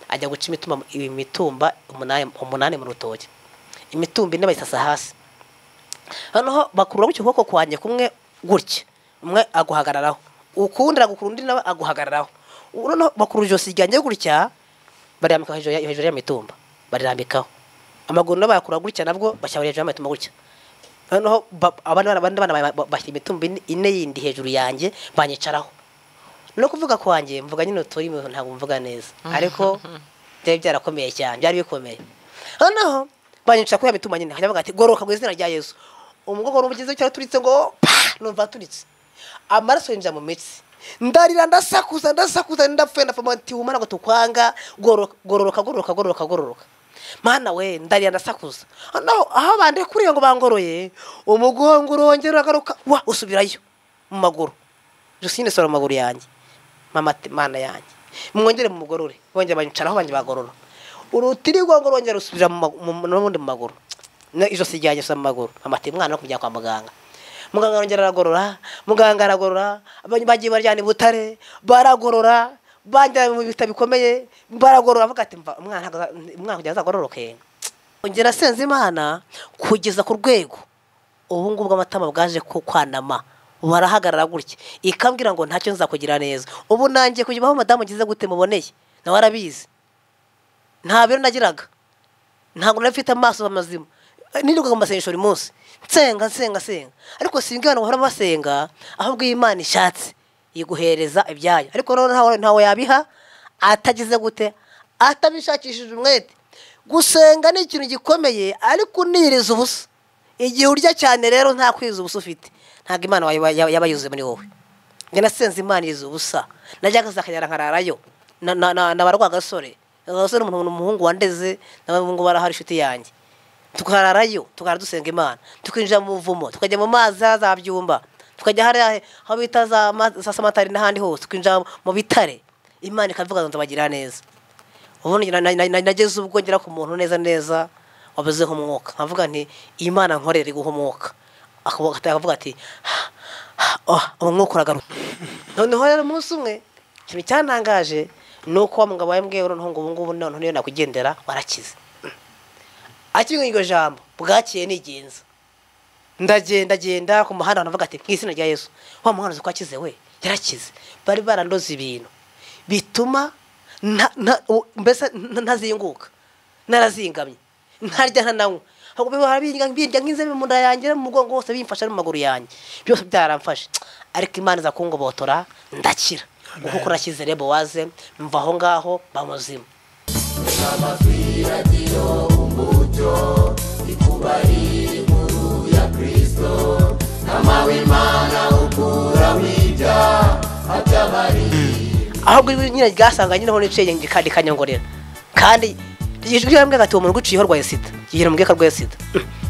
ajya guca imitumba imitumba umunani umunani mu rutoki imitumba ine bayisasa hasi noneho bakurura gutyo ukuboko kwanjye kumwe gutya umwe aguhagararaho ukundi agukura undi nawe aguhagararaho noneho bakura ijosi ryanjye gutya barambika hejuru ya- hejuru y'imitumba barirambikaho amaguru nabo bayakura gutya nabwo bashyira hejuru y'imitumba gutya noneho ba- abandi bana- abandi bana ba- ba- bashyira imitumba ine- ine yindi hejuru yanjye banyicaraho no kuvuga kwanjye mvuga nyine turi mu- ntabwo mvuga neza ariko byari byarakomeye cyane byari bikomeye noneho banyica kuri ya mitumba nyine hanyuma bavuga ati goroka mu izina rya yesu umugongo n'umugizi w'icyaro uturitse ngo pa numva aturitse amaraso yinjira mu mitsi ndarira ndasakuza ndasakuza ndapfuye ndapfa ati humana ngo tukwanga goroka gororoka gororoka gororoka gororoka mana we ndarira ndasakuza noneho aho bandekuriye ngo bangoroye umugongo urongera uragaruka wa usubirayo mu maguru gusa nyine sora amaguru yanjye mama ati mana yanjye mwongere mu mugorore bongera banyicaraho banjye bagorora urutirigongo rwongera rusubira mu ma- mu- n'ubundi mu maguru No, ijosi ryanjye gusa mu maguru mama ati mwana no kumujyana kwa muganga muganga arongera aragorora muganga aragorora abantu bagiye baryana i butare baragorora banjyana mu bitaro bikomeye baragorora avuga ati "Mva, umwana ntago- umwana kugira ngo azagororoke ongera asenze imana kugeza ku rwego ubu ngubu amatama bwaje ku kwanama barahagarara gutya ikambwira ngo ntacyo nzakugira neza ubu nanjye kujya aho madamu ngize gute muboneye nawe arabizi nta biro nagiraga ntabwo nari mfite amaso mazima nirirwaga mu masengesho buri munsi nsenga nsenga nsenga ariko singa abantu bahora basenga ahubwo iyo imana ishatse iguhereza ibyayo ariko rero ntawe ntawe yabiha atagize gute atabishakishije umwete gusenga ni ikintu gikomeye ariko uniriza ubusa igihe urya cyane rero nta kwiza ubusa ufite ntabwo imana yaba- yaba yaba yuzuye muri wowe njye nasenze imana iriza ubusa najyaga zakagera nkararayo na- na- na- nabarwa agasore agasore umuntu umuhungu wandeze n'abahungu barahari inshuti yanjye tukararayo tukara dusenga imana tukinjira mu buvumo tukajya mu mazi za byumba tukajya hariya aho bita za ma- za samatari n'ahandi hose tukinjira mu bitare imana ikavuga ngo ndabagira neza ubundi na- na- na- nageze ubwo ngera ku muntu neza neza wabuzeho umwuka nkavuga nti imana nkorere iguha umwuka Akavuga- akavuga ati "Ah, ah, ah, umwuka uragaruka noneho rero umunsi umwe ikintu cyantangaje ni uko wa mugabo wa mbwe noneho ngo ubu ngubu noneho niyo nakugendera warakize akimwe iryo jambo bwakeye nigenza ndagenda genda ku muhanda navuga ati mu izina rya yesu wa muhanuzi ko akize we yarakize bari barandoze ibintu bituma nta- nta- u- mbese nta- ntazinguka narazingamye ntarya ntananywa ahubwo bihora birya- birya nk'inzebe mu nda yanjye no mu mugongo wose bimfasha no mu maguru yanjye byose byaramfashe ariko imana iza kungobotora ndakira kuko urakize rebo waze mva aho ngaho bamuzima ahubwo ibi nyine ryasanga nyine aho niciye kandi kanyongorera kandi ijwi rirambwira ati uwo muntu uguciyeho arwaye sida yigira mu bweka arwaye sida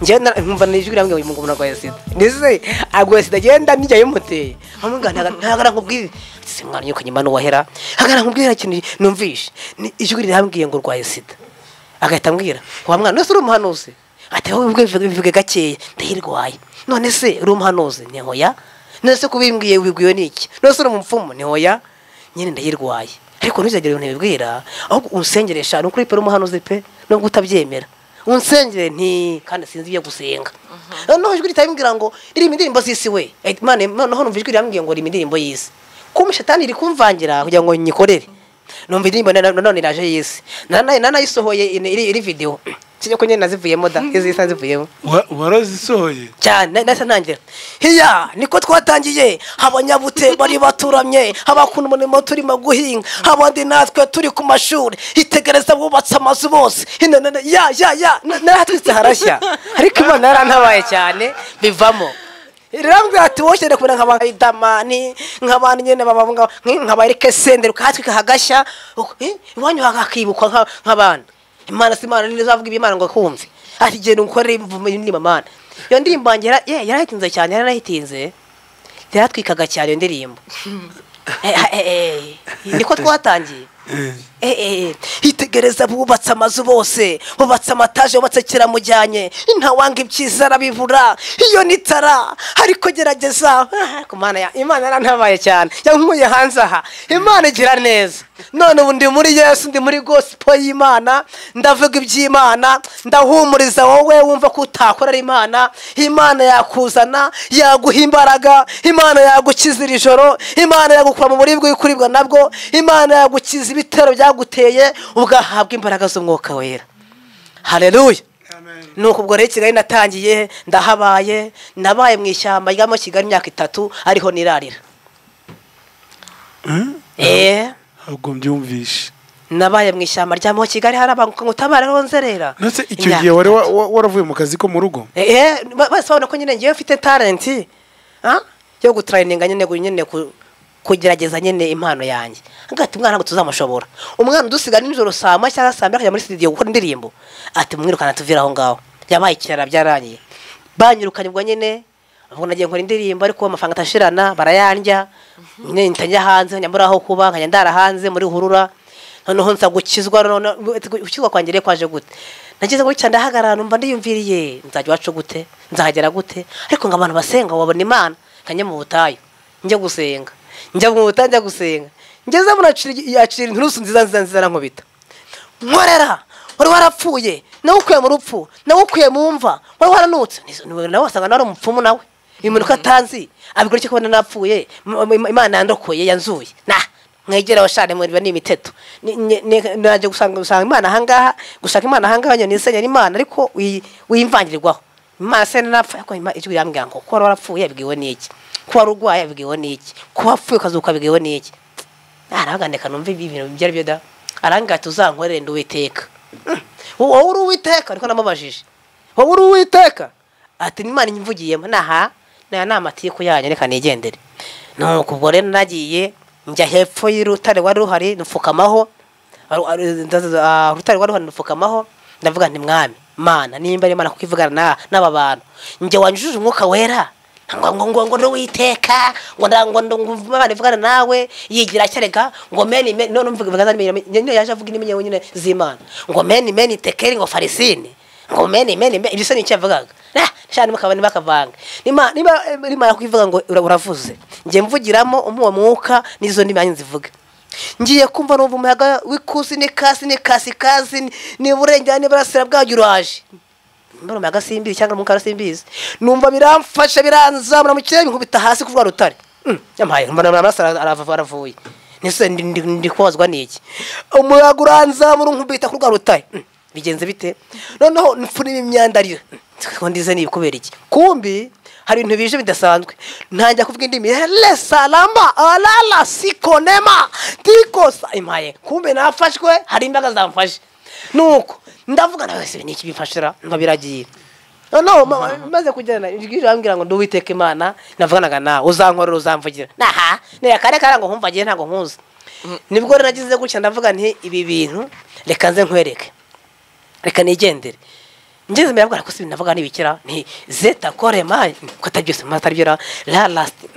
njyewe na- nkumva ni ijwi rirambwira ngo uyu muntu arwaye sida ndetse arwaye sida agenda nijya yimuteye amubwira ntagara nkubwire si mwana nyoko nyuma n'uwahera hagara nkubwire ikintu numvishe Ni ijwi rirambwiye ngo urwaye sida agahita ambwira wa mwana wese uri umuhanuzi ati wowe ubwe bivuge- bivuge gakeya ndayirwaye none se uri umuhanuzi ni hoya none se kubimbwiye ubibwiwe n'iki none se uri umupfumu ni hoya nyine ndayirwaye ariko ntuzagire ibintu bibwira ahubwo unsengeresha ni ukuri pe uri umuhanuzi pe nubwo utabyemera unsengere nti kandi sinzi ibyo gusenga noneho ijwi ritabimbwira ngo ririmo indirimbo z'isi we Eh, Imana- noneho numva ijwi rirambwiye ngo ririmo indirimbo y'isi kuba shatani iri kumvangira kugira ngo nyikorere numva indirimbo na- nanone iraje y'isi Nana- nanayisohoye iri- iri iri video sinyo ko nyine nazivuyemo da izi isa zivuyemo Wa- warazisohoye cyane nahise ntangira hiya niko twatangiye abanyabute bari baturamye abakunda umurimo turimo guhinga abandi natwe turi ku mashuri itegereza bubatse amazu bose Hino, none- ya ya ya narahatwitse harashya ariko imana yarantabaye cyane bivamo rirambwira ati wowe ukeneye kubona nk'aba idamani nk'abantu nyine bababunga nk'aba erike senderi ukatwika hagashya uko- eh, iwanyu hakibukwa nka- nk'abana imana si imana nizo avuga imana ngo kumve ati genda ukorere imvume indirimbo mana iyo ndirimbo yanjye yara- ye, yarahitinze cyane yaranahitinze yaratwikaga cyane iyo ndirimbo Eh, eh, eh, eh, niko twatangiye Eh. eee hitegereza bubatse amazu bose bubatse amataje bubatse kiramujyanye ntawanga ibyiza arabibura iyo ni tara ariko gerageza Ah, ku Mana ya- imana yarantabaye cyane cyangwa nkuye hanze aha imana igira neza none ubu ndi muri yesu ndi muri gosipo y'imana ndavuga iby'imana ndahumuriza wowe wumva ko utakorera imana imana yakuzana yaguha imbaraga imana yagukiza iri joro imana yagukura mu buribwe kuribwa nabwo imana yagukiza ibitero byaguteye ugahabwa imbaraga z'umwuka wera hareruya nuko ubwo rero kigali natangiye ndahabaye nabaye mu ishyamba ryamo kigali imyaka itatu ariho nirarira eee ntabwo mbyumvishe nabaye mu ishyamba rya mu kigali harabanguka ngo utabare aho nzerera ndetse icyo gihe wari wa- wa- waravuye mu kazi ko mu rugo eee bose babona ko nyine ngewe mfite talenti ah, yo gutarayininga nyine gu- nyine ku- kugerageza nyine impano yanjye agati umwana ngo tuzamushobora umwana udusiga nijoro saa moya cyangwa saa mbiri akajya muri studio gukora indirimbo ati mwirukana tuvire aho ngaho yabaye ikirara byarangiye banyirukanye ubwo nyine ubwo nagiye nkora indirimbo ariko amafaranga atashirana barayandya nyine ntajya hanze nkajya mbura aho kuba nkajya ndara hanze muri hurura noneho nza gukizwa none gukizwa kwanjye rero kwaje gute nageze muri cyane ndahagarara numva ndiyumviriye nzajya iwacu gute nzahagera gute ariko ngo abantu basenga babona imana nkajya mu butayu njya gusenga njya mu butayu njya gusenga ngeze muri yacira inturusu nziza nziza nziza arankubita nkorera wari warapfuye nawe ukuye mu rupfu nawe ukuye mu mva wari waranutse Nizo- ni- nawe wasanga nawe ari umupfumu nawe uyu muntu uko atanzi abigura icyo kubona napfuye Im- im- imana yandokoye yanzuye nah mwegera abashane muriba ni imiteto Ni- ni- ni- naje gusanga gusanga imana ahangaha gushaka imana ahangaha nyoni isenyera imana ariko uyi- uyimvangirirwaho imana se nanapfa ariko Ima- ijwi rirambwira ngo kuba wari warapfuye yabwiwe n'iki kuba wari urwaye yabwiwe n'iki kuba wapfuye ukazuka yabwiwe n'iki arahangandika numva ibi ibintu ibyo ari byo da arangaye tuzankorere ndi uwiteka Mm. wowe uri uwiteka ariko namubajije wowe uri uwiteka ati n'imana imvugiyemo naha naya ni amatiku yanyu reka nigendere nuko ubwo rero nagiye njya hepfo y'urutare wari ruhari nupfukamaho Aru- aru- ndaza- ah, urutare wari ruhari nupfukamaho ndavuga nti mwami mana nimba ari imana kuko ivugana na- n'aba bantu njye wanyujije umwuka wera ngo ngo ngo ngo n'uwiteka ngo nda- ngo ngo ngo imana ivugana nawe yigira cyereka ngo meni meni none mvuga mvuga nyine nyine yaje avuga indimi nyewe nyine z'imana ngo meni meni tekeri ngo farisini ngo meni meni meni ibyo se ni icyo yavugaga Ah, shani mukabani bakavanga niba niba rimara kubivuga ngo ura- uravuze njye mvugiramo umuwo mwuka n'izo ndimi yanjye nzivuga ngiye kumva numva umuyaga w'ikusi n'ikasi n'ikasi kasi n'iburengera n'iburasira bwajya uraje mbona umuyaga simbizi cyangwa umwuka warasimbizi numva biramfasha biranzamura mu kirere binkubita hasi kuri rwa rutare Mm, yampaye mbona amaraso ara- arava- aravuye nese ndi- ndi- ndi kubazwa n'iki umuyaga uranzamura unkubita kuri rwa rutare Mm, bigenze bite noneho mfunira imyandarire ngo ndize ni kubera iki kumbi hari ibintu bije bidasanzwe ntangira kuvuga indimi hele salama alala sikonema tikosa impaye kumbe nafashwe hari imbaraga zamfashe nuko ndavuga nawe se niki bimfashira nka biragiye noneho ma- maze kugenda ijwi rirambwira ngo nduwiteka imana navuganaga nawe uzankorera uzamvugira naha naya kare kare ngo nkumvagiye ntabwo nkuzi nibwo rero nagize gutya ndavuga nti ibi bintu reka nze nkwereke reka nigendere ngeze imbere yabwira ko si ibintu navuga n'ibikira nti zeta korema ko atari byose mu atari byo ra la lasiti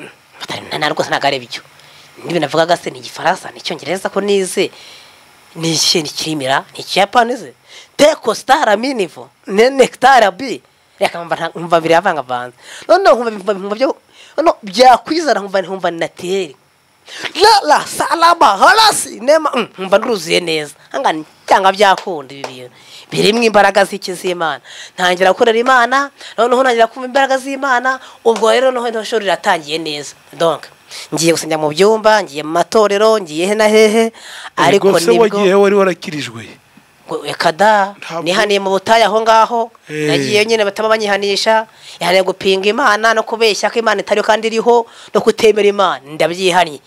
na rwose ntabwo ari ibyo n'ibintu navugaga se ni igifaransa ni icyongereza ko nize ni iki ni kirimira ni ikiyapani ze teko sitara minivo ne nekitara bi reka mva nta- mva biri avangavanze noneho nkumva nkumva- nkumva byo noneho byakwizana nkumva nkumva ni natiyeri la la salama harasi nema Mm, nkumva nduruzuye neza anga cyangwa byakunda ibi bintu birimo imbaraga z'iki z'imana ntangira gukorera imana noneho ntangira kumva imbaraga z'imana ubwo rero noneho iryo shuri riratangiye neza donc ngiye gusenga mu byumba ngiye mu matorero ngiye he na hehe ariko rwose nibwo wagiye wari warakirijwe ngo reka da Ntabwo- nihaniye mu butayu aho ngaho Eh. nagiye nyine bataba banyihanisha yahaniye gupinga imana no kubeshya ko imana itariho kandi iriho no kutemera imana ndabyihanye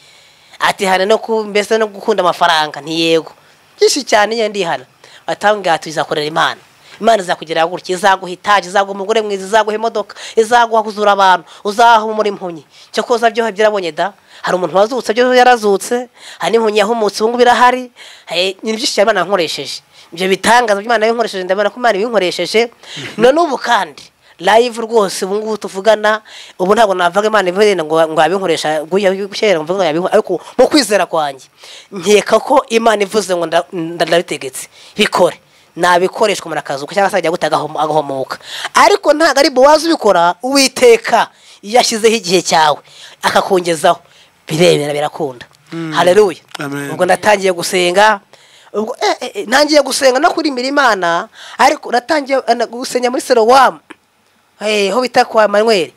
ati hana no ku mbese no gukunda amafaranga ntiyego byinshi cyane nyine ndihana batambwira ati izakorera imana imana izakugeraho gutya izaguha itaje izaguha umugore mwiza izaguha imodoka izaguha kuzura abantu uzahumura impumyi cyo koza byoha byarabonye da hari umuntu wazutse byo yarazutse hari n'impumyi yahumutse ubu ngubu irahari Eh, ni byinshi cyane imana yankoresheje ibyo bitangaza by'imana yankoresheje ndabona ko imana ibinkoresheje none ubu kandi live rwose ubu ngubu tuvugana ubu ntabwo navuga imana ivuga ngo ngo yabinkoresha gushyira ngo mvuga yabinkoresha ariko mu kwizera kwanjye nkeka ko imana ivuze ngo nda- nda- ndabitegetse bikore nabikoreshwa umuntu akazuka cyangwa se ajya guta agahomo- agahomoka ariko ntabwo ari buwazi ubikora uwiteka iyo ashyizeho igihe cyawe akakongezaho birebera birakunda hareruya Amen. ubwo natangiye gusenga ubwo eh, eh, eh, ntangiye gusenga no kurimira imana ariko natangiye eh, na- gusenga muri serowamu Eh, ho bita kwa manweri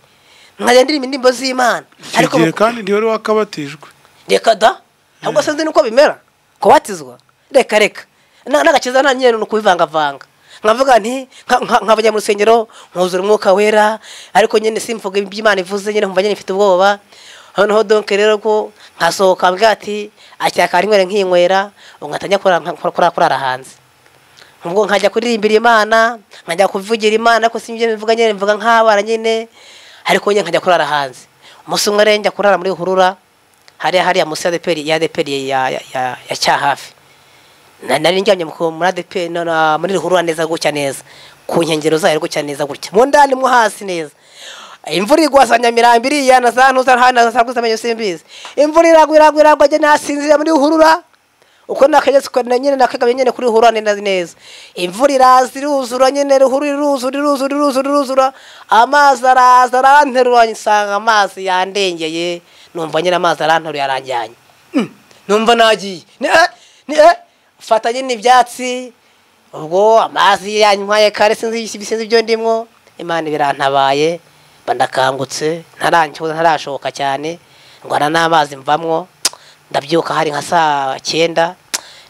nkajya ndirimba indirimbo z'imana icyo gihe mu- kandi ntiwari wakabatijwe reka da ntabwo sinzi nuko bimera kubatizwa reka reka Na- n'agakiza nta nyine ni ukubivangavanga nkavuga nti nka- nka- nkabajya mu rusengero nkuzura umwuka wera ariko nyine simvuga iby'imana ivuze nyine nkumva nyine mfite ubwoba noneho donke rero ko nkasohoka mbwa ati acyakara inywera nkinywera ungatanya kurara hanze ubwo nkajya kuririmbira imana nkajya kuvugira imana ariko si ibyo mbivuga nyine mbivuga nk'abana nyine ariko nyine nkajya kurara hanze umunsi umwe rero njya kurara muri hurura hariya hariya munsi ya deperi ya deperi ya ya- ya- ya cyahafi Na- nari njyamye mu- muri ADP no- na- muri ruhurura neza gutya neza ku nkengero zayo gutya neza gutya mu ndani mo hasi neza imvura igwa za nyamirambo iriya na za ntuza hano za kuzamenyo simbizi imvura iragwa iragwa iragwa njye nasinzira muri ruhurura uko nakageze ko nyine nakagamye nyine kuri ruhurura neza neza imvura iraza iruzura nyine ruhurura iruzura iruzura iruzura iruzura amazi araza aranterura nsanga amazi yandengeye numva nyine amazi aranteruye aranjyanye Mm, numva nagiye ni eh, ni eh fata nyine ibyatsi ubwo amazi yanywaye kare sinzi ibisinzi byo ndimwo imana birantabaye bandakangutse ntarangiza ntarashoka cyane ngwana n'amazi mvamwo ndabyuka hari nka saa cyenda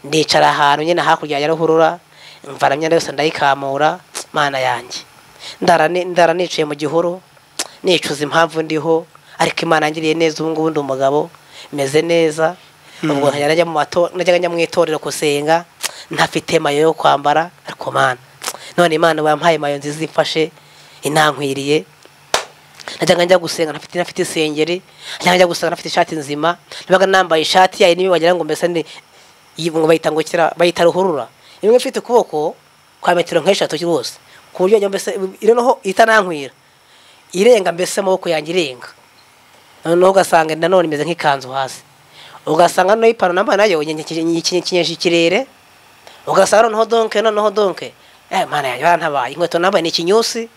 ndicara ahantu nyine hakurya ya ruhurura mvana imyenda yose ndayikamura mana yanjye ndara ni- ndara nicaye mu gihuru nicuza impamvu ndiho ariko imana yangiriye neza ubu ngubu ndi umugabo meze neza ubwo nkajya najya mu mato- najyaga njya mu itorero gusenga ntafite mayo yo kwambara ariko mana none imana bampaye mayo nziza imfashe inankwiriye najyaga njya gusenga ntafite ntafite isengeri najyaga njya gusenga ntafite ishati nzima nabaga nambaye ishati yayo niba wagira ngo mbese ni iyi- ngo bayita ngo kira bayita ruhurura imwe ifite ukuboko kwa metero nk'eshatu rwose ku buryo wagira ngo mbese iri noneho itanankwira irenga mbese amaboko yanjye irenga noneho ugasanga nanone imeze nk'ikanzu hasi ugasanga noneho ipantaro nambaye nayo nyikinyeje ikirere ugasanga noneho donke noneho donke eh mana yanjye barantabaye inkweto nambaye ni ikinyusi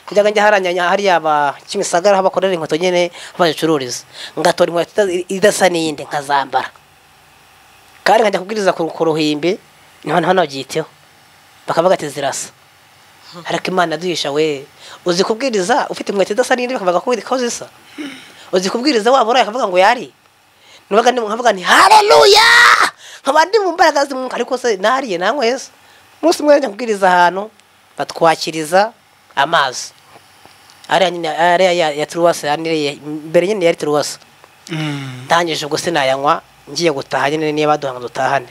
kujyaga njya haranya hariya aba kimisagara aho bakorera inkweto nyine aho bazicururiza ngatora inkweto ita- idasa n'iyindi nkazambara kandi nkajya kubwiriza ku ku ruhimbi niho naho nabyiteho bakavuga ati zirasa ariko imana duhisha we uzi kubwiriza ufite inkweto idasa n'indi bakavuga ko ko zisa uzi kubwiriza waba uraye akavuga ngo yari nubaga ndi nkavuga nti haleluya nkaba ndi mu mbaraga z'umwuka ariko se nariye nanyweza umunsi umwe njya kubwiriza ahantu batwakiriza amazi ariya nyine ariya ya, ya turuwasa ya nile- mbere nyine yari turuwasa Mm. ndangije ubwo sinayanywa ngiye gutaha nyine niba baduha ngo dutahane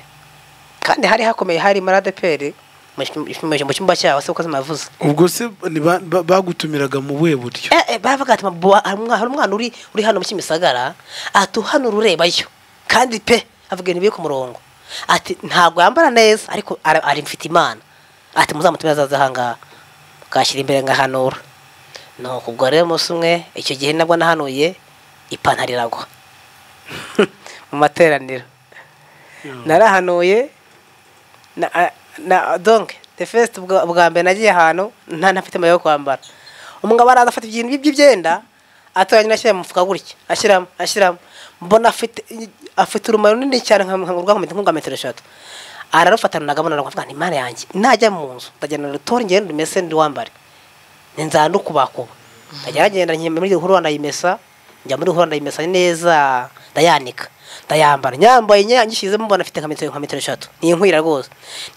kandi hari hakomeye hari maradeperi mu cyumba- mu cyumba cyaho se uko zimavuze ubwo se ni ba- ba- bagutumiraga mu buhe buryo Eh, eh, baravuga ati "Mabuwa, hari umwa- hari umwana uri uri hano mu Kimisagara ati uhanura urebayo kandi pe avuga ibintu biri ku murongo ati ntabwo yambara neza ariko ara- ari mfite imana ati muzamutumire azaze ahangaha bwashyira imbere ngahanura nuko ubwo rero umunsi umwe icyo gihe nabwo nahanuye ipantaro iragwa mu materaniro narahanuye na, a- na donc the first bwa bwa mbere nagiye ahantu nta ntafite amayo yo kwambara umugabo araza afata ibintu bye by'ibyenda atoranya ashyira mu mufuka gutya ashyiramo ashyiramo mbona afite afite urumuri runini cyane nka nka rwakomeza nka metero eshatu ararufata nagabona aravuga ni imana yanjye najya mu nzu ndajyana rutori ngende ndumese ndi wambare ninzara no kubakuba ndajya ngenda nyemera muri ruhurura ndayimesa njya muri ruhurura ndayimesa neza ndayanika ndayambara nyambaye nya- ngishyizemo mbona afite nka metero nka metero eshatu ni inkwira rwose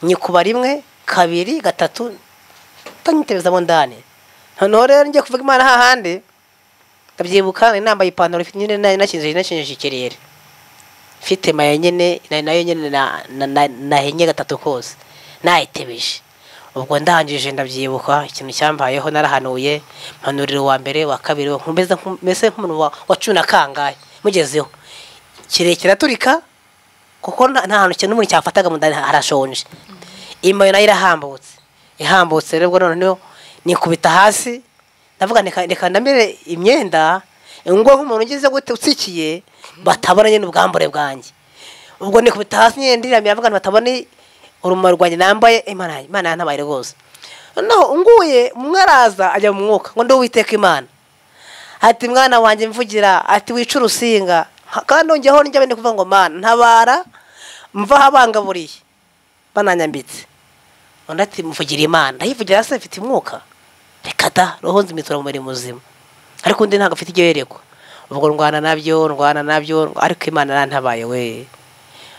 nyikuba rimwe kabiri gatatu tanyitebezamo ndani noneho rero njye kuvuga imana hahandi ndabyibuka nari nambaye ipantaro ifite nyine nari nakinjeje nakinjeje ikirere mfite maya nyine na- nayo nyine na- na- na- nahenye gatatu kose nayitebeje ubwo ndangije ndabyibuka ikintu cyambayeho narahanuye mpanurira uwa mbere wa kabiri wa- meze nku- meze nk'umuntu wa- wacuye na kangahe mugezeho kirekire aturika kuko nta nta hantu ikintu n'umuntu cyafataga mu ndani harashonje imayo nayo irahambutse ihambutse rero ubwo noneho nikubita hasi ndavuga reka reka ndamere imyenda ngo nk'umuntu ugeze gute utsikiye batabona nyine ubwambure bwanjye ubwo nikubita hasi nyine ndiramira avuga ngo batabona urumuri rwanjye nambaye imana yanjye- imana yantabaye rwose noneho unguye umwe araza ajya mu mwuka ngo ndi uwiteka imana ati mwana wanjye mvugira ati wica urusinga Ha- kandi nongeyeho njya bene kuvuga ngo mana ntabara mva aho abangaburiye bananyambitse undi ati mvugira imana ndayivugira se mfite umwuka reka da roho nzimisura mu mubiri muzima ariko undi ntabwo afite ibyo yerekwa ubwo ndwana nabyo ndwana nabyo ariko imana yarantabaye we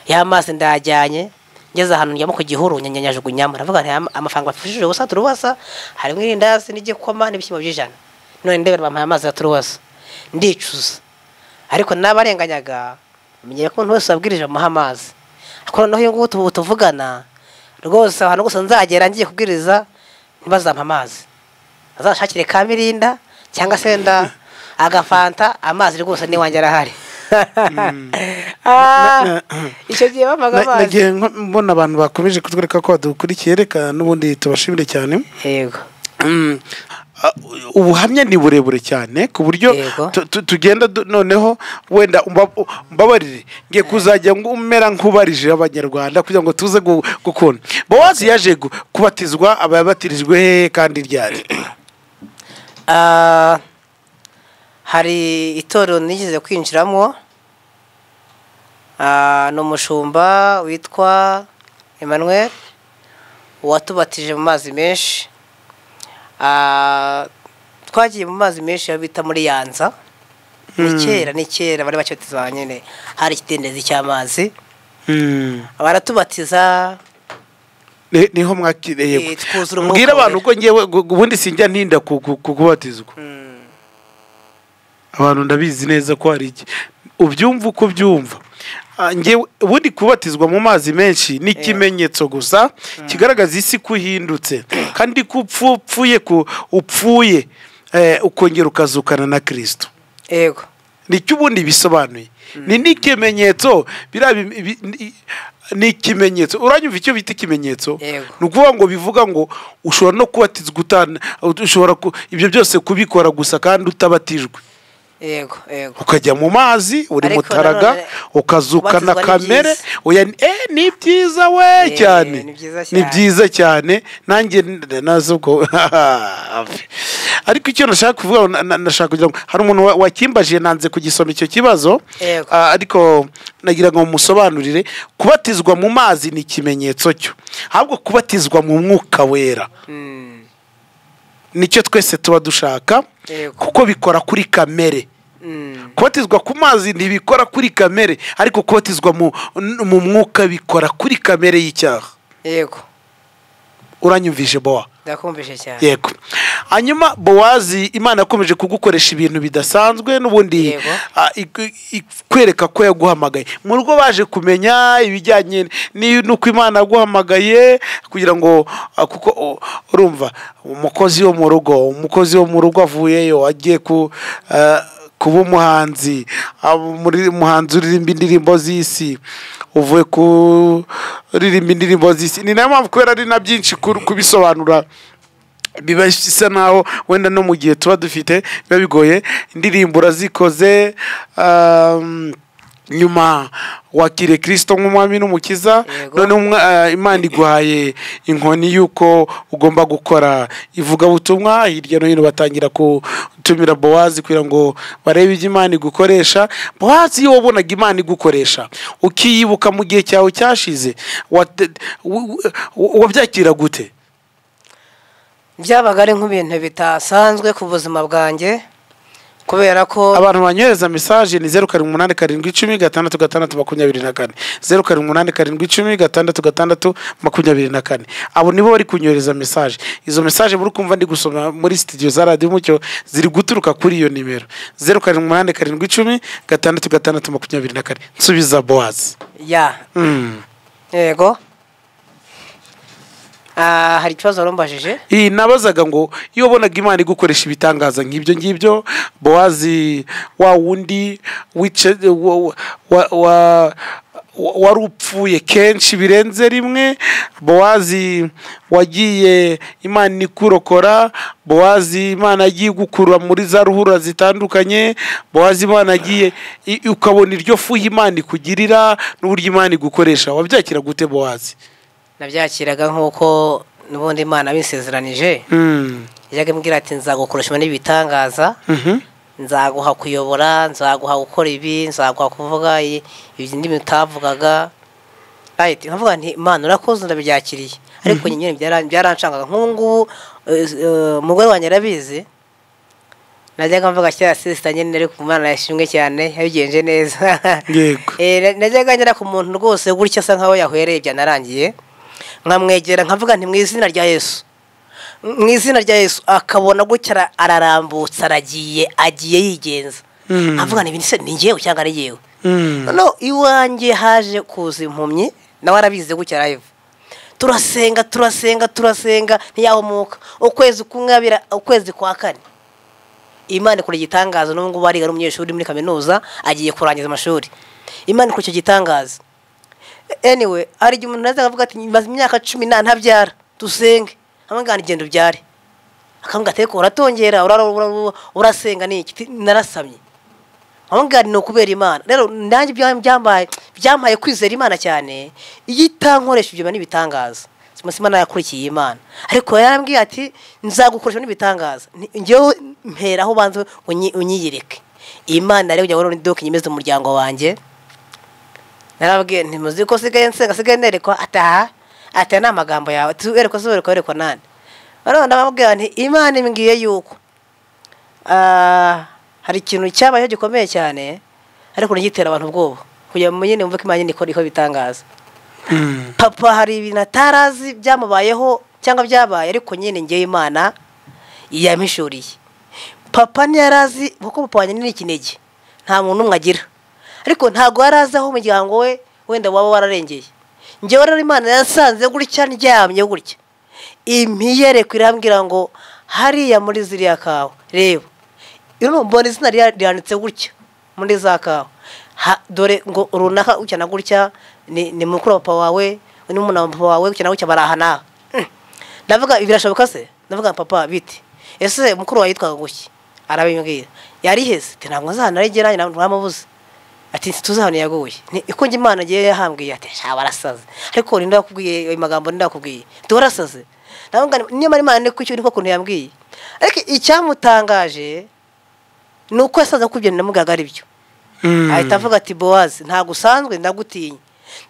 ya mazi ndayajyanye ngeze ahantu njyamo ku gihuru nyanyanyajugunyamo ndavuga nti "Ama- amafaranga bafashije ubusa turubasa harimo irindazi n'igikoma n'ibishyimbo by'ijana none ndebera bampaye amazi ya turubasa ndicuza ariko n'abarenganyaga menyere ko umuntu wese wabwirije bamuha amazi ariko noneho uyu nguyu tubu tuvugana rwose ahantu gusa nzagera ngiye kubwiriza ntibazampa amazi azashakire ka mirinda cyangwa se wenda agafanta amazi rwose n'iwanjye arahari Ah, Na- icyo gihe bampaga Na- amazi nagiye nko- mbona abantu bakomeje kutwereka ko badukurikiye reka n'ubundi tubashimire cyane yego Mm. Ah, ubuhamya ni burebure cyane ku buryo Yego. tu- tu- tugenda du- noneho wenda umba- mbabarire ngiye kuzajya ngu- umera nk'ubarije abanyarwanda kugira ngo tuze gu- gukunda bowazi yaje gu- kubatizwa aba yabatirijwe hehe kandi ryari Ah, hari itorero nigeze kwinjiramo Ah, ni umushumba witwa emmanuel watubatije mu mazi menshi Ah, twagiye mu mazi menshi ayo bita muri yanza ni kera ni kera bari bacyoteza nyine hari ikidendezi cy'amazi baratubatiza Ni- niho mwakiriye Eh, twuzura umwuka mbwira abantu wera. ko ngewe gu- gu- ubundi sinjya ntinda ku- ku- ku- kubatizwa abantu ndabizi neza ko hari iki ubyumva uko ubyumva Ah, ngewe ubundi kubatizwa mu mazi menshi ni ikimenyetso gusa kigaragaza isi ko uhindutse kandi ko upfu- upfuye ku- upfuye eh, ukongera ukazukana na kirisito yego nicyo ubundi bisobanuye ni n'ikimenyetso biriya bi- bi- ni- ni ikimenyetso uranyumva icyo bita ikimenyetso Yego. ni ukuvuga ngo bivuga ngo ushobora no kubatizwa utana ushobora ku- ibyo byose kubikora gusa kandi utabatijwe yego yego ukajya mu mazi uri Ariko mutaraga nanone, ukazukana kubatizwa ni kamere byiza. oya ni- eh, ni byiza we Eh, cyane ni byiza cyane. ni byiza cyane nanjye n- nazi ubwo ariko icyo nashaka kuvuga na- na- nashaka kugira ngo hari umuntu wa- wakimbajiye nanze kugisoma icyo kibazo Yego. Ah, ariko nagira ngo musobanurire kubatizwa mu mazi ni ikimenyetso cyo ahubwo kubatizwa mu mwuka wera Mm, nicyo twese tuba dushaka Yego. kuko bikora kuri kamere mm, kubatizwa ku mazi ntibikora kuri kamere ariko kubatizwa mu, n- mu mwuka bikora kuri kamere y'icyaha yego uranyumvise bowa ndakumvise cyane yego hanyuma bowazi imana yakomeje kugukoresha ibintu bidasanzwe n'ubundi Yego. ah, iku- ikwereka ko yaguhamagaye mu rugo baje kumenya ibijyanye ni- n'uko imana yaguhamagaye kugira ngo ah, kuko oh, urumva umukozi wo mu rugo umukozi wo mu rugo avuyeyo agiye ku ah, kuba umuhanzi ah, muri- umuhanzi uririmba indirimbo z'isi uvuye kuririmba indirimbo z'isi ni nayo mpamvu kubera ari na byinshi ku- kubisobanura biba bisa naho wenda no mu gihe tuba dufite biba bigoye indirimbo urazikoze um, nyuma wakiriye kirisito nk'umwami n'umukiza Yego. noneho umwa- eh, imana iguhaye inkoni y'uko ugomba gukora ivugabutumwa hirya no hino batangira gutumira bowazi kugira ngo barebe ibyo imana igukoresha bowazi iyo wabonaga imana igukoresha ukiyibuka mu gihe cyawe cyashize wate- w- w- wabyakira gute byabaga ari nk'ibintu bitasanzwe ku buzima bwanjye kubera ko abantu banyohereza mesaje ni zeru karindwi umunani karindwi icumi gatandatu gatandatu makumyabiri na kane zeru karindwi umunani karindwi icumi gatandatu gatandatu makumyabiri na kane abo nibo bari kunyohereza mesaje izo mesaje muri kumva ndi gusoma muri sitidiyo za radiyo umucyo ziri guturuka kuri iyo nimero zeru karindwi umunani karindwi icumi gatandatu gatandatu makumyabiri na kane nsubiza bowazi ya Mm. yego Ah, hari ikibazo warumbajije iyi nabazaga ngo iyo wabonaga imana igukoresha ibitangaza nk'ibyo ngibyo bowazi wa wundi wice wa, wa, wa, wa- wari upfuye kenshi birenze rimwe bowazi wagiye imana ikurokora bowazi imana yagiye igukurura muri za ruhurura zitandukanye bowazi imana yagiye i- ukabona iryo fuha imana ikugirira n'uburyo imana igukoresha wabyakira gute bowazi nabyakiraga nk'uko n'ubundi imana bisezeranije Mm. yajyaga imbwira ati nzagukoresha n'ibitangaza Mhm. nzaguha kuyobora nzaguha gukora ibi nzaguha kuvuga i- ibi ndimi utavugaga Right, nkavuga nti imana urakoze ndabyakiriye ariko nyine byara- byarancangaga nk'ubu ngubu eh, eh, umugore wanjye arabizi najyaga mvuga kera sisita nyine ariko umwana yashimwe cyane yabigenje neza Yego. Eh, na- najyaga ngera ku muntu rwose gutya asa nkaho yahwereye byanarangiye nkamwegera nkavuga nti mu izina rya yesu mu izina rya yesu akabona gutya ara- ararambutse aragiye agiye yigenza Mm. nkavuga nti "Ibi se ni ngewe cyangwa ari yewe Mm. noneho iwanjye haje kuza impumyi nawe arabizi gutya live turasenga turasenga turasenga ntiyahumuka ukwezi kumwe abira ukwezi kwa kane imana ikora igitangaza n'ubu ngubu ariga n'umunyeshuri muri kaminuza agiye kurangiza amashuri imana ikora icyo gitangaza anyway hari igihe umuntu nazaga avuga ati maze imyaka cumi na ntabyara dusenge amagana igenda ubyare akavuga ati reka uratongera ura- ura- ura- urasenga ni iki Ti- narasamye ahongari ni ukubera imana rero nanjye bya- byambaye byambaye kwizera imana cyane iyo itankoresha ibyo biba n'ibitangaza simasi imana yakurikiye iyi imana ariko yarambwiye ati nzagukoresha n'ibitangaza Ni- njyewe mperaho ubanza unyi- unyiyereke iyi mana rero ujya wabona iduka inyemeza umuryango wanjye narababwiye nti muzi ko sigaye nsenga sigaye nerekwa ataha ata ni amagambo yawe tuwerekwa tuwerekwa werekwa nani noneho ndababwira nti imana imbwiye yuko ah, hari ikintu cyabayeho gikomeye cyane ariko ntigitera abantu ubwoba kugira ngo nyine wumve ko imana nyine ikora ikora ibitangaza Mm. papa hari ibintu atarazi byamubayeho cyangwa byabaye ariko nyine ngewe imana yamishuriye papa ntiyari azi kuko papa wanjye ni ikinege nta muntu umwe agira ariko ntabwo yari azi aho umuryango we wenda waba wararengeye ngewe rero imana yasanze gutya ndyamye gutya impiyerekwa irambwira ngo hariya muri ziriya kawa reba iyo mbona izina rya- ryanditse gutya muri za kawa Ha- dore ngo runaka gutya na gutya ni ni mukuru wa papa wawe ni umuntu wa papa wawe gutya na gutya bari aha n'aha Mm. ndavuga ibi birashoboka se ndavuga papa biti ese mukuru wawe yitwaga gutya arabimbwira yari iheze ati ntabwo nzahanaregera ntamubuze ati ntituzahane yaguye Ni- uko njye imana agiye yahambwiye ati shaba arasaze ariko ninde wakubwiye ayo magambo ninde wakubwiye ati warasaze ndavuga ngo niyo mara imana ni kucyo niko kuntu yambwiye ariko icyamutangaje ni uko yasaza ko ibyo namubwiraga ari byo Mm. ahita avuga ati bowazi ntabwo usanzwe ndagutinya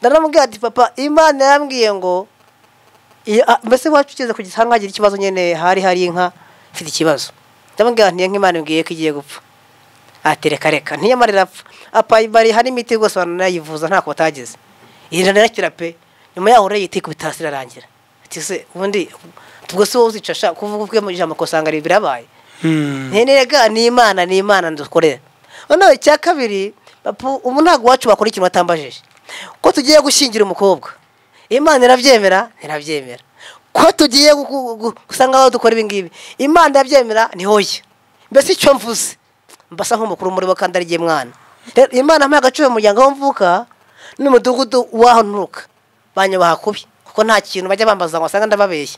ndaramubwira ati papa imana yambwiye ngo iyo- ah, mbese wacu ugeze ku gisanga hagira ikibazo nyine hari hari inka mfite ikibazo ndamubwira nti inka imana imbwiye ko igiye gupfa ati reka reka ntiyamara irapfa apa bari hari imiti rwose baranayivuza ntako batageze iranakira pe nyuma yaho rero yitike ubutasi irarangira ati se ubundi ubwo si wowe uzica sha kuvuga ubwe mu ijambo kosanga birabaye Mm. nterega ni imana ni imana dukorera noneho icya kabiri papa, ubu ntabwo iwacu bakora ikintu batambajije ko tugiye gushingira umukobwa imana irabyemera irabyemera ko tugiye gu- gu- gusanga aho dukora ibingibi imana irabyemera ni hoya mbese icyo mvuze mbasa nk'umukuru muri bo kandi ari jye mwana Rero imana ampaye agaciro mu muryango aho mvuka n'umudugudu w'aho nturuka banyubaha kubi kuko nta kintu bajya bambaza ngo wasanga ndababeshya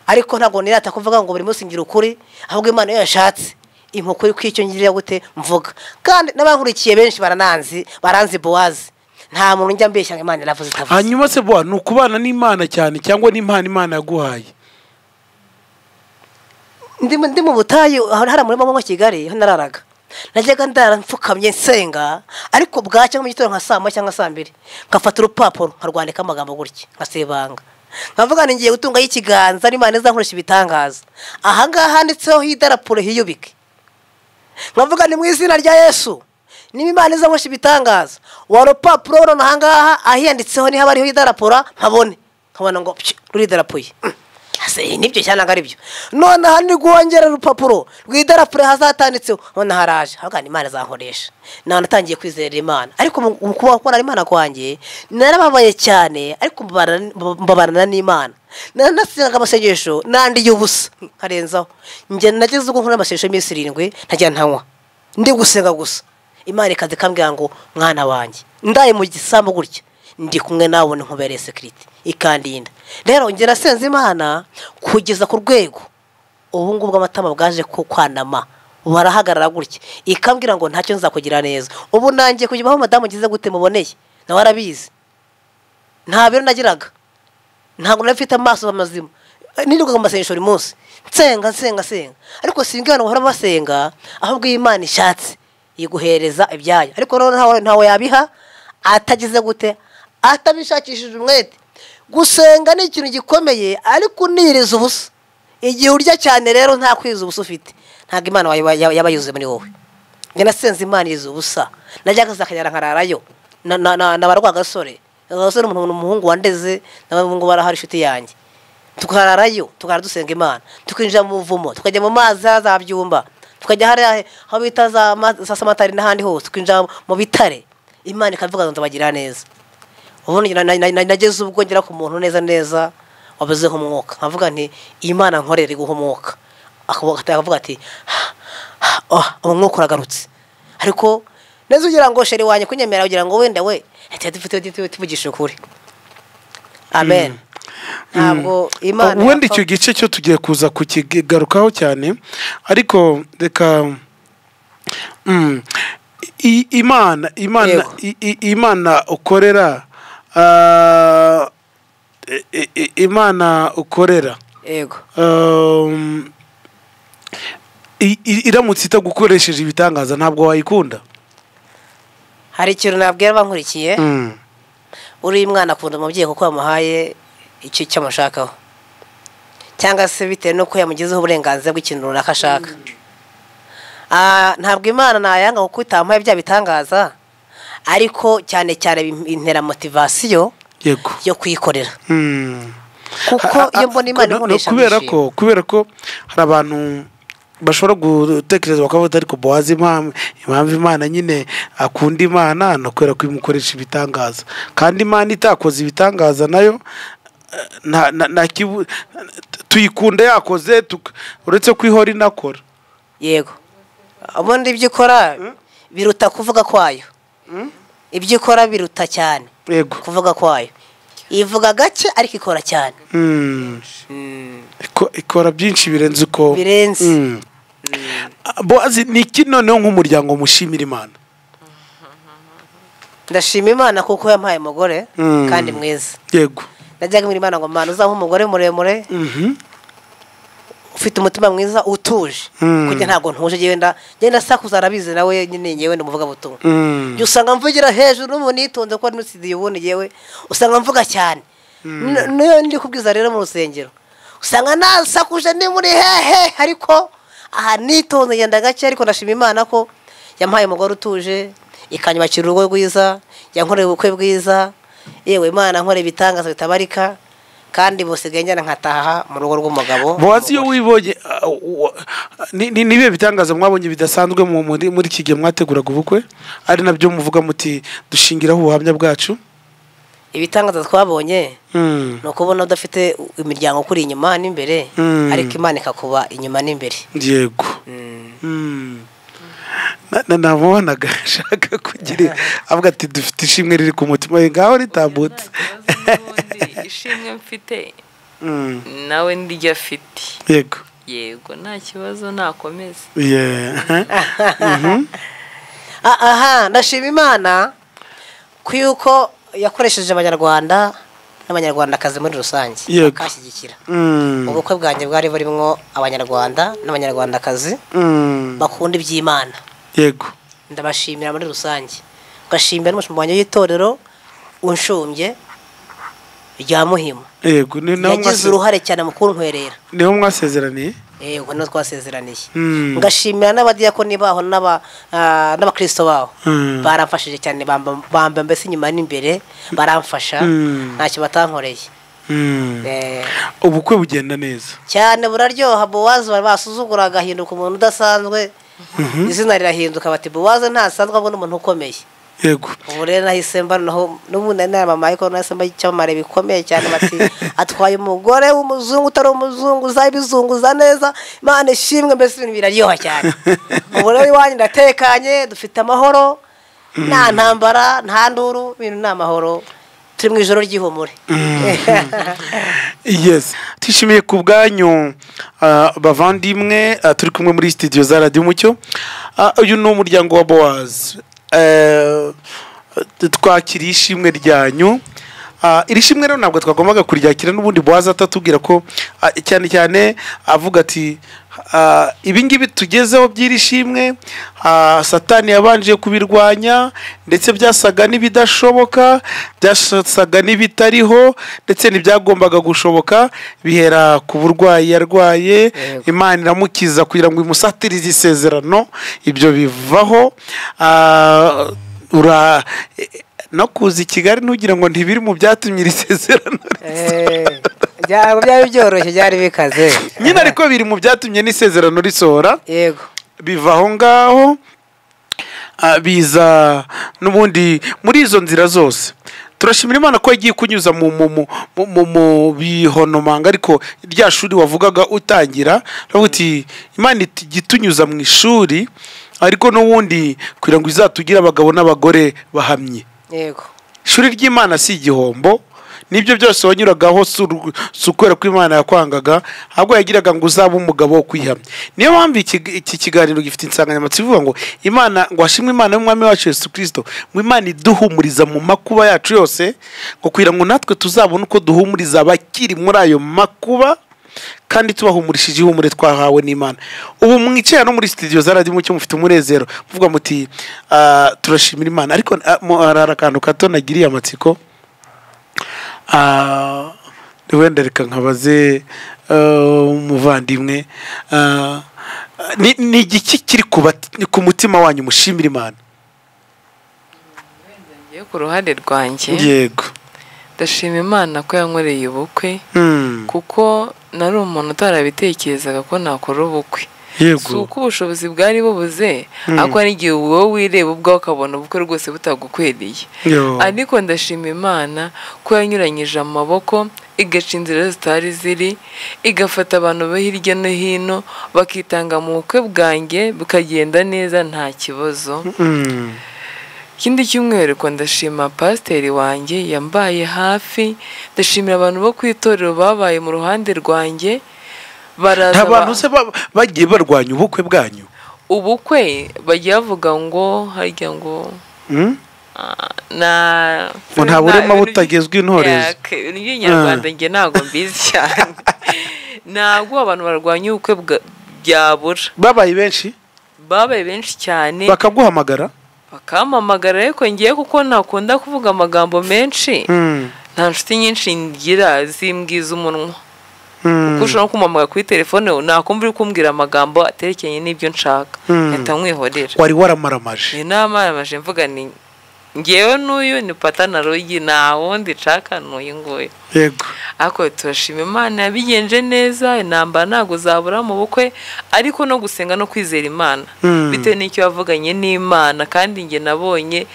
ariko ntabwo nirata kuvuga ngo buri munsi ngira ukuri ahubwo imana iyo yashatse inkoko iri kwicyo ngira gute mvuga kandi n'abankurikiye benshi barananzi baranzi bowazi nta muntu njya mbeshya ngo imana iravuze itavuze hanyuma se bwa ni ukubana n'imana cyane cyangwa n'impano imana yaguhaye ndi mu- ndi mu butayu aho hari umurima wo kigali aho nararaga najyaga ndara mfukamye nsenga ariko bwacya nko mu gitondo nka saa moya cyangwa saa mbiri nkafata urupapuro nkarwandika amagambo gutya nkasibanga nkavuga ngo ngiye gutungaho ikiganza n'imana izakoresha ibitangaza aha ngaha handitseho h'idarapuro hiyubike nkavuga ni mu izina rya yesu niba imana izakoresha ibitangaza wa rupapuro noneho aha ngaha ahiyanditseho niho aba ariho idarapura nkabone nkabona ngo pshi, ruridarapuye Mm. Ase, ibi nibyo cyane ntabwo ari byo noneho ni guhongera urupapuro rw'idarapuro hazatanditseho noneho haraje avuga ngo imana izakoresha nawe natangiye kwizera imana ariko mu mu kubaho kubona imana kwanjye narababaye cyane ariko mbabara- mbabarana n'imana nanasengaga amasengesho nandiye ubusa nkarenzaho njye nageze ubwo nkora amasengesho y'iminsi irindwi ntajya ntanywa ndi gusenga gusa imana ikaza ikambwira ngo mwana wanjye ndaye mu gisambu gutya ndi kumwe nawe nkubereye sekiriti ikandinda rero ngera senze imana kugeza ku rwego ubu ngubu amatama bwaje ku kwanama barahagarara gutya ikambwira ngo ntacyo nzakugira neza ubu nangiye kujya aho madamu ngize gute muboneye nawe arabizi nta biro nagiraga ntabwo nari mfite amaso mazima nirirwaga mu masengesho buri munsi nsenga nsenga nsenga ariko singa abantu bahora basenga ahubwo iyo imana ishatse iguhereza ibyayo ariko noneho ntawe ntawe yabiha atagize gute atabishakishije umwete gusenga ni ikintu gikomeye ariko uniriza ubusa igihe urya cyane rero nta kwiza ubusa ufite ntabwo imana wayo- yaba yaba yuzuye muri wowe njye nasenze imana iriza ubusa najyaga zakagera nkararayo na- na- na- nabarwa agasore agasore umuntu umuhungu wandeze n'abahungu barahari inshuti yanjye tukararayo tukara dusenga imana tukinjira mu buvumo tukajya mu mazi za byumba tukajya hariya aho bita za ma- za samatari n'ahandi hose tukinjira mu bitare imana ikavuga ngo nzabagira neza ubundi na- na- na- nageze ubwo ngera ku muntu neza neza wabuzeho umwuka nkavuga nti imana nkorera iguha umwuka Akavuga- akavuga ati "Ah, ah, oh, umwuka uragarutse ariko neza ugira ngo sheri wanjye kunyemera ugira ngo wenda we ati dufite tuvugisha ukuri amen ntabwo imana wenda icyo gice cyo tugiye kuza kukigarukaho cyane ariko reka mm, i- imana imana Yego. i- i- imana ukorera ah, i- i- i- imana ukorera yego um, i- i- iramutse itagukoresheje ibitangaza ntabwo wayikunda hari ikintu nabwira abankurikiye Mm. uriya mwana akunda umubyeyi kuko yamuhaye icyo icyo amushakaho cyangwa se bitewe n'uko yamugezeho uburenganzira bw'ikintu runaka ashaka Ah, ntabwo imana nayanga kuko itamuhaye bya bitangaza ariko cyane cyane bim- intera motivasiyo yego yo kuyikorera Mm. kuko Ah, ah, iyo mbona imana no- no, ikoresha kubera ko kubera ko hari abantu bashobora gutekereza bakavuga ariko bowazi impamvu impamvu imana nyine akunda imana ni ukubera ko imukoresha ibitangaza kandi imana itakoze ibitangaza nayo eh, nta- nta- nta kibu- tuyikunda yakoze tuk- uretse ko ihora inakora yego ubundi ibyo ikora biruta kuvuga kwayo ibyo ikora biruta cyane yego kuvuga kwayo ivuga gake ariko ikora cyane Mm. Iko- ikora byinshi birenze uko birenze Mm. Ah, bowazi ni iki noneho nk'umuryango mushimira imana ndashima imana kuko yampaye umugore Mm. kandi mwiza yego najyaga mbwira imana ngo mana uzampa umugore muremure Mhm. ufite umutima mwiza utuje Mm. kujya ntabwo ntuje genda genda sakuza arabizi nawe nyine ngewe ni umuvuga butumwa Mm. Jya usanga mvugira hejuru ubu nitonze ko muri studio ubundi yewe usanga mvuga cyane N- niyo ndi kubwiza rero mu rusengero usanga nasakuje ni muri hehe ariko aha nitonze ngenda gake ariko ndashima imana ko yampaye umugore utuje ikanyubakira urugo rwiza yankoreye ubukwe bwiza yewe imana nkore ibitangaza bitabarika kandi busigaye njyana nkataha mu rugo rw'umugabo bowazi iyo wibonye ah, wa- ni- ni- ni ibihe bitangaza mwabonye bidasanzwe mu- muri muri iki gihe mwateguraga ubukwe ari nabyo muvuga muti dushingiraho ubuhamya bwacu ibitangaza twabonye Mm. ni ukubona udafite imiryango ukuri inyuma n'imbere Mm. ariko imana ikakuba inyuma n'imbere yego Mm. Na- na- namubonaga ashaka kugira avuga ati dufite ishimwe riri ku mutima we ngaho ritambutse ubundi ishimwe mfite Mm. nawe ndiryo afite yego yego nta kibazo nakomeze Yeah. Ah, aha ndashima imana ku yuko yakoresheje abanyarwanda n'abanyarwandakazi muri rusange Yego. bakashyigikira Mm. ubukwe bwanjye bwari burimo abanyarwanda n'abanyarwandakazi Mm. bakunda iby'imana yego ndabashimira muri rusange ngashimira n'umushumba wanjye w'itorero unshumbye rya muhima yego ni naho yagize mwase- uruhare cyane mu kuntwerera niho mwasezeraniye yego niho twasezeraniye Mm. ngashimira n'abadiyakoni baho n'aba- ah, n'abakristo baho Mm. baramfashije cyane bamba bamba mbese inyuma n'imbere baramfasha Mm. ntacyo batankoreye Mm. Eh, ubukwe bugenda neza cyane buraryoha buwazi bari basuzugura agahinduka umuntu udasanzwe izina rirahinduka bati buwaze ntasanzwe abwo n'umuntu ukomeye yego ubu rero nahise mba noneho n'ubundi inama ariko nahise mba icyamamare bikomeye cyane bati atwaye umugore w'umuzungu utari umuzungu uza ibizunguza neza imana ishimwe mbese ibintu biraryoha cyane ubu rero iwanyu ndatekanye dufite amahoro nta ntambara nta nduru ibintu ni amahoro turi mu ijoro ry'ihumure yes twishimiye ku bwanyu ah, bavandimwe ah, turi kumwe muri studio za radiyo umucyo Ah, uyu ni umuryango wa bowazi twakiriye ishimwe ryanyu Ah, iri shimwe rero ntabwo twagombaga kuryakira n'ubundi bowazi atatubwira ko ah, cyane cyane avuga ati ah, ibi ngibi tugezeho by'iri shimwe ah, satani yabanje kubirwanya ndetse byasaga n'ibidashoboka byasaga n'ibitariho ndetse ntibyagombaga gushoboka bihera ku burwayi yarwaye imana iramukiza kugira ngo imusatirize isezerano ibyo bivaho Ah, ura no kuza i kigali ntugira ngo ntibiri mu byatumye iri sezerano Eh, byaba byari byoroshye byari bikaze nyine ariko biri mu byatumye n'isezerano risohora yego biva aho ngaho ah, biza n'ubundi muri izo nzira zose turashimira imana ko yagiye kunyuza mu mu mu mu- mu mu bihonomanga ariko rya shuri wavugaga utangira uravuga uti imana ijya itunyuza mu ishuri ariko n'ubundi kugira ngo izatugire abagabo n'abagore bahamye yego ishuri ry'imana si igihombo nibyo byose wanyuragaho si ur- si ukwera ko imana yakwangaga ahubwo yagiraga ngo uzabe umugabo wo kwihamya niyo mpamvu iki- iki kiganiro gifite insanganyamatsiko ivuga ngo imana ngo hashimwe imana y'umwami wacu yesu kirisito ngo imana iduhumuriza mu makuba yacu yose ngo kugira ngo natwe tuzabone uko duhumuriza abakiri muri ayo makuba kandi tubahumurishije ihumure twahawe n'imana ubu mwicaye no muri studio za radiyo mucyo mufite umunezero muvuga muti "Ah, turashimira imana ariko ah, mu- hari akantu gato nagiriye amatsiko Ah, wenda reka nkabaze ah, umuvandimwe Ah, ni- ni igiki kiri ku bat- ku mutima wanyu mushimira imana ngiye ku ruhande rwanjye yego ndashima imana ko yankoreye ubukwe Hmm, kuko nari umuntu utarabitekerezaga ko nakora ubukwe si yego uko ubushobozi bwari bubuze ariko hari igihe wowe wireba ubwawe ukabona ubukwe rwose butagukwiriye Yo. ariko ndashima imana ko yanyuranyije amaboko igaca inzira zitari ziri igafata abantu bo hirya no hino bakitanga mu bukwe bwanjye bukagenda neza nta kibazo Hmm, ikindi cyumweru ko ndashima pasiteri wanjye yambaye hafi ndashimira abantu bo ku itorero babaye mu ruhande rwanjye baraza nta bantu ba- se ba- bagiye barwanya ubukwe bwanyu ubukwe bajya bavuga ngo harya ngo Hmm? ah, na Ngo nta burema na- butagezwa intorezo. Ya, ke- ibintu by'inyarwanda njye ntabwo mbizi cyane ntabwo abantu barwanya ubukwe bwa- byabura babaye benshi babaye benshi cyane bakaguhamagara bakampamagara ariko ngiye kuko ntakunda kuvuga amagambo menshi Hmm, nta nshuti nyinshi ngira zimbwiza umunwa hmm. kuko ushobora kumamara kuri telefone nakumva uri kumbwira amagambo aterekeye n'ibyo nshaka Mm. mpita nkwihorera wari waramaramaje iyi nama yaramaje mvuga ni ngewe n'uyu ni pata na rugi nta wundi nshaka n'uyu nguyu yego ariko turashima imana yabigenje neza intambara ntabwo zabura mu bukwe ariko no gusenga no kwizera imana Mm. bitewe n'icyo wavuganye n'imana kandi njye nabonye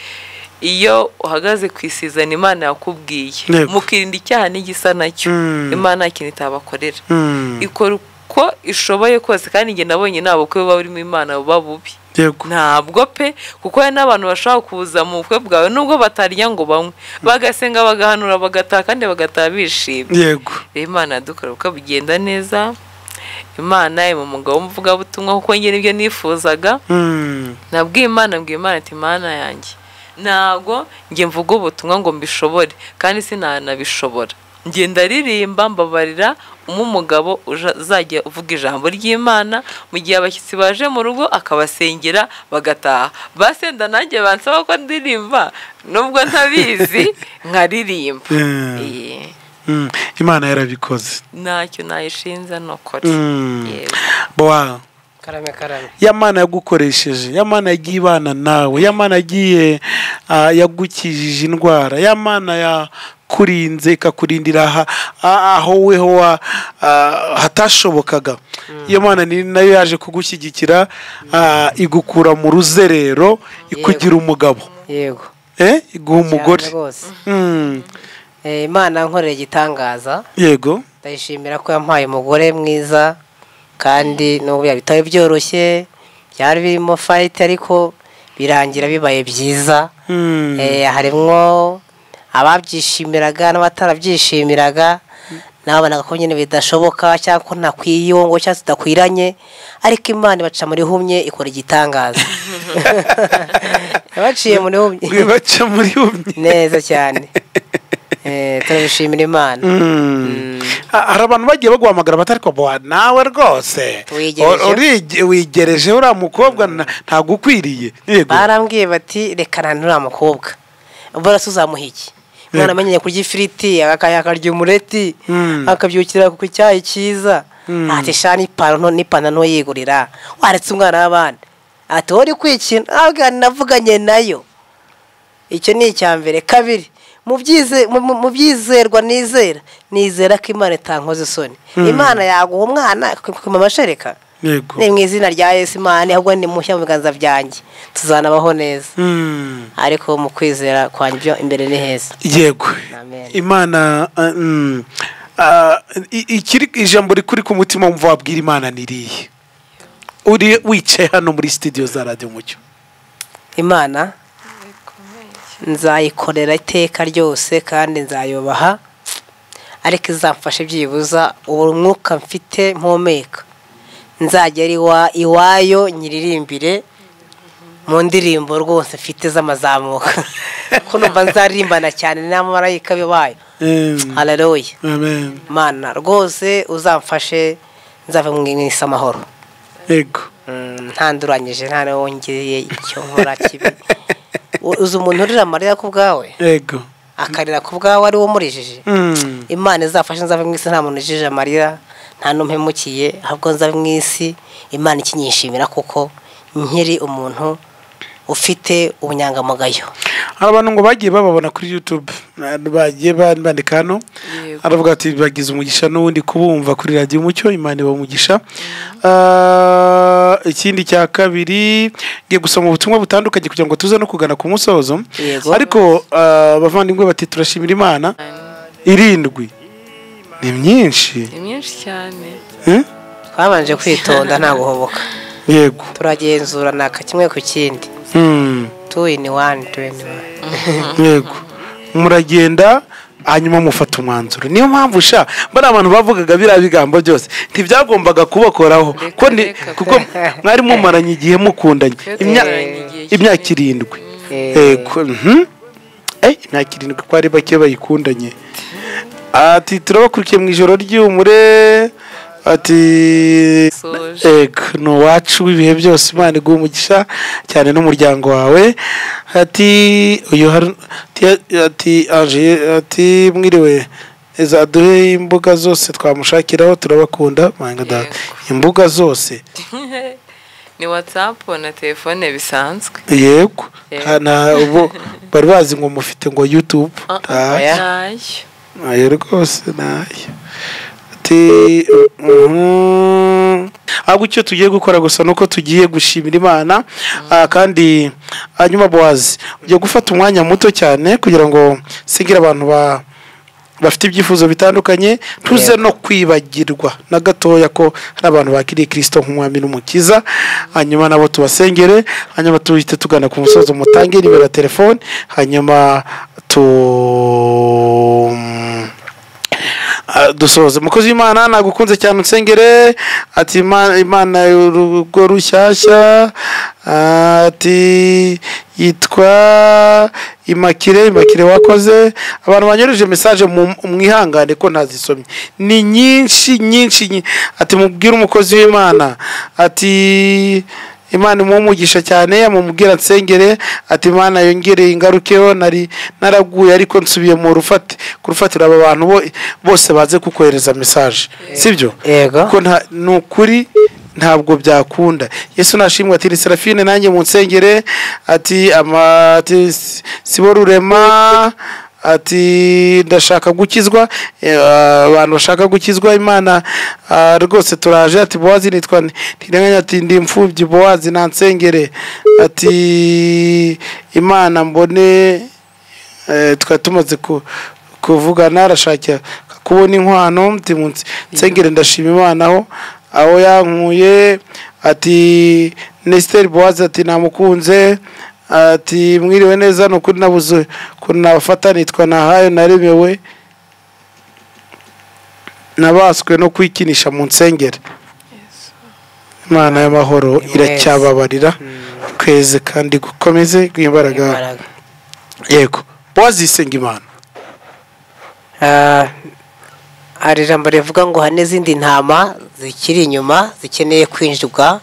iyo uhagaze ku isizana imana yakubwiye Yego. mukirinda icyaha n'igisa nacyo Mm. imana nta kintu itabakorera Hmm, ikora uko ishoboye kose kandi njye nabonye nta bukwe buba burimo imana buba bubi yego ntabwo pe kuko hari n'abantu bashobora kuza mu bukwe bwawe nubwo batarya ngo banywe bagasenga bagahanura bagataha kandi bagataha bishimye yego rero imana yadukora ubukwe bugenda neza imana iri mu mugabo w'umuvugabutumwa kuko njye nibyo nifuzaga Hmm, nabwiye imana mbwiye imana ati imana yanjye ntabwo njye mvuga ubutumwa ngo mbishobore kandi sinanabishobora njye ndaririmba mbabarira umugabo uzajya uvuga ijambo ry'imana mu gihe abashyitsi baje mu rugo akabasengera bagataha basenda nanjye bansaba ko ndirimba nubwo ntabizi nkaririmba Yeah. Iye. hmm, imana yarabikoze ntacyo nayishinza ni ukuri Hmm. Yewe. Bowa, karame karame ya mana yagukoresheje ya mana yagiye ibana nawe ya mana yagiye ah, yagukijije indwara ya mana yakurinze ikakurindira aha- ah, aho weho wa- ah, hatashobokaga iyo mana ni nayo yaje kugushyigikira ah, igukura mu ruzerero ikugira umugabo yego eh iguha umugore cyane rwose Mm, Eh, imana yankoreye igitangaza yego ndayishimira ko yampaye umugore mwiza kandi n'ubu yabitaye byoroshye byari birimo fayiti ariko birangira bibaye byiza Mm, Eh, harimwo ababyishimiraga n'abatarabyishimiraga nabonaga ko nyine bidashoboka cyangwa ko ntakwiye uwo ngo cyangwa tudakwiranye ariko imana ibaca muri humye ikora igitangaza yabaciye muri humye wibaca muri umwe neza cyane Eh, turabishimira imana Mm. Ha- hari abantu bagiye baguhamagara batari kubaha nawe rwose Wigereje. O- orige- wigereje uriya mukobwa na- ntagukwiriye yego barambwiye bati reka nanone uriya mukobwa ubwo uzamuha iki umwana amenyeye kurya ifiriti aka- akarya umureti Mm. akabyukira ku cyayi cyiza Mm. ati sha n'ipantaro nto- n'ipantaro nto yigurira waretse umwana w'abandi ati wowe uri kwikina ntabwo navuganye nayo icyo ni icya mbere kabiri mu byize- mu- mu- mu byizerwa nizera nizera ko imana itankoze isoni imana yaguha umwana ikakuma amashereka yego ni mu izina rya yesu imana ahubwo ni mushya mu biganza byanjye tuzanabaho neza Mm. ariko mu kwizera kwanjye ibyo imbere ni heza yego Amen. imana uh, mm, ah, i- ikiri ijambo rikuri ku mutima wumva wabwira imana niriye uri wicaye hano muri studio za radiyo umucyo imana nzayikorera iteka ryose kandi nzayubaha ariko izamfashe byibuza uwo mwuka mfite mpumeka nzagera iwa- iwayo nyiririmbire mu ndirimbo rwose mfite z'amazamuka ko numva nzaririmbana cyane n'amarayika bayo Mm, hararoye amen. mana rwose uzamfashe nzava mu isi amahoro yego Mm, ntanduranyije nta n'uwongeye icyo nkora kibi U- uzi umuntu urira amarira ku bwawe yego akarira ku bwawe ari wo umurijije Mm, imana izafashe nzave mu isi nta muntu ujije amarira nta n'umpemukiye ahubwo nzave mu isi imana ikinyishimira kuko nkiri umuntu ufite ubunyangamugayo hari abantu ngo bagiye bababona kuri youtube Abantu bagiye ba- bandika hano Yego. aravuga ati bagize umugisha n'ubundi kubumva kuri radiyo umucyo imana iba umugisha Ah, ikindi cya kabiri ngiye gusoma ubutumwa butandukanye kugira ngo tuze no kugana ku musozo Yego. ariko ah, abavandimwe bati turashimira imana irindwi ni myinshi ni myinshi cyane Eh? twabanje kwitonda nta guhoboka yego turagenzurana kimwe ku kindi Mm, tu ini wani tu ini wani yego muragenda hanyuma mufata umwanzuro niyo mpamvu sha bariya abantu bavugaga biriya bigambo byose ntibyagombaga kubakoraho ko ni reka. kuko mwari mumaranye igihe mukundanye Twe Imya- tumaranye igihe kinini. imyaka irindwi Eh, Ego, mhm. Eh, imyaka irindwi ko ari bake bayikundanye ati turabakurikiye mu ijoro ry'umure ati Soje. ego ni uwacu w'ibihe byose imana iguha umugisha cyane n'umuryango wawe ati uyu hari ati- ati aje ati mwiriwe zaduhe imbuga zose twamushakiraho turabakunda mwanga da imbuga zose ni watsapu na telefone bisanzwe yego Yego. nta- nta- ubu bari bazi ngo mufite ngo youtube Ah, ntayo oya. ntayo ntayo rwose ntayo ati mhm. ahubwo icyo tugiye gukora gusa ni uko tugiye gushimira imana Ah, kandi hanyuma bowazi ugiye gufata umwanya muto cyane kugira ngo sigire abantu ba bafite ibyifuzo bitandukanye tuze no kwibagirwa na gatoya ko hari abantu bakiriye kirisito nk'umwami n'umukiza hanyuma nabo tubasengere hanyuma tuhite tugana ku musozo mutange nimero ya telefone hanyuma tu Ah, dusoze umukozi w'imana nagukunze cyane unsengere ati "Ima- imana urugo rushyashya Ah, ati yitwa imakire imakire wakoze abantu banyoreje mesaje mu- mwihangane ko ntazisomye ni nyinshi nyinshi nyi- ati mubwire umukozi w'imana ati imana imumugisha cyane amumubwira nsengere ati imana yongereye ingarukeho nari naraguye ariko nsubiye mu rufate ku rufatiro aba bantu bo- bose baze kukohereza mesaje sibyo Yego. ko nta ni ukuri ntabwo byakunda yesu nashimwe ati ni serafine nanjye mu nsengere ati ama ati sibo rurema ati ndashaka gukizwa eh, abantu bashaka gukizwa imana ah, rwose turaje ati bowazi nitwa nde?" ntirenganya ati ndi imfubyi bowazi nansengere ati imana mbone eh, twari tumaze ku- kuvugana arashakira kubona inkwano mutimunsi nsengere ndashima imana aho aho yankuye ati nesiteri bowazi ati namukunze ati mwiriwe neza ni ukuri nabuze ukuntu nabafata nitwa nahayo naremewe nabaswe no kwikinisha mu nsengere imana y'amahoro Yes. iracyababarira tweze kandi gukomeze rw'imbaraga imbaraga yego bowazi yisenga imana Ah, hari ijambo rivuga ngo hari n'izindi ntama zikiri inyuma zikeneye kwinjirwa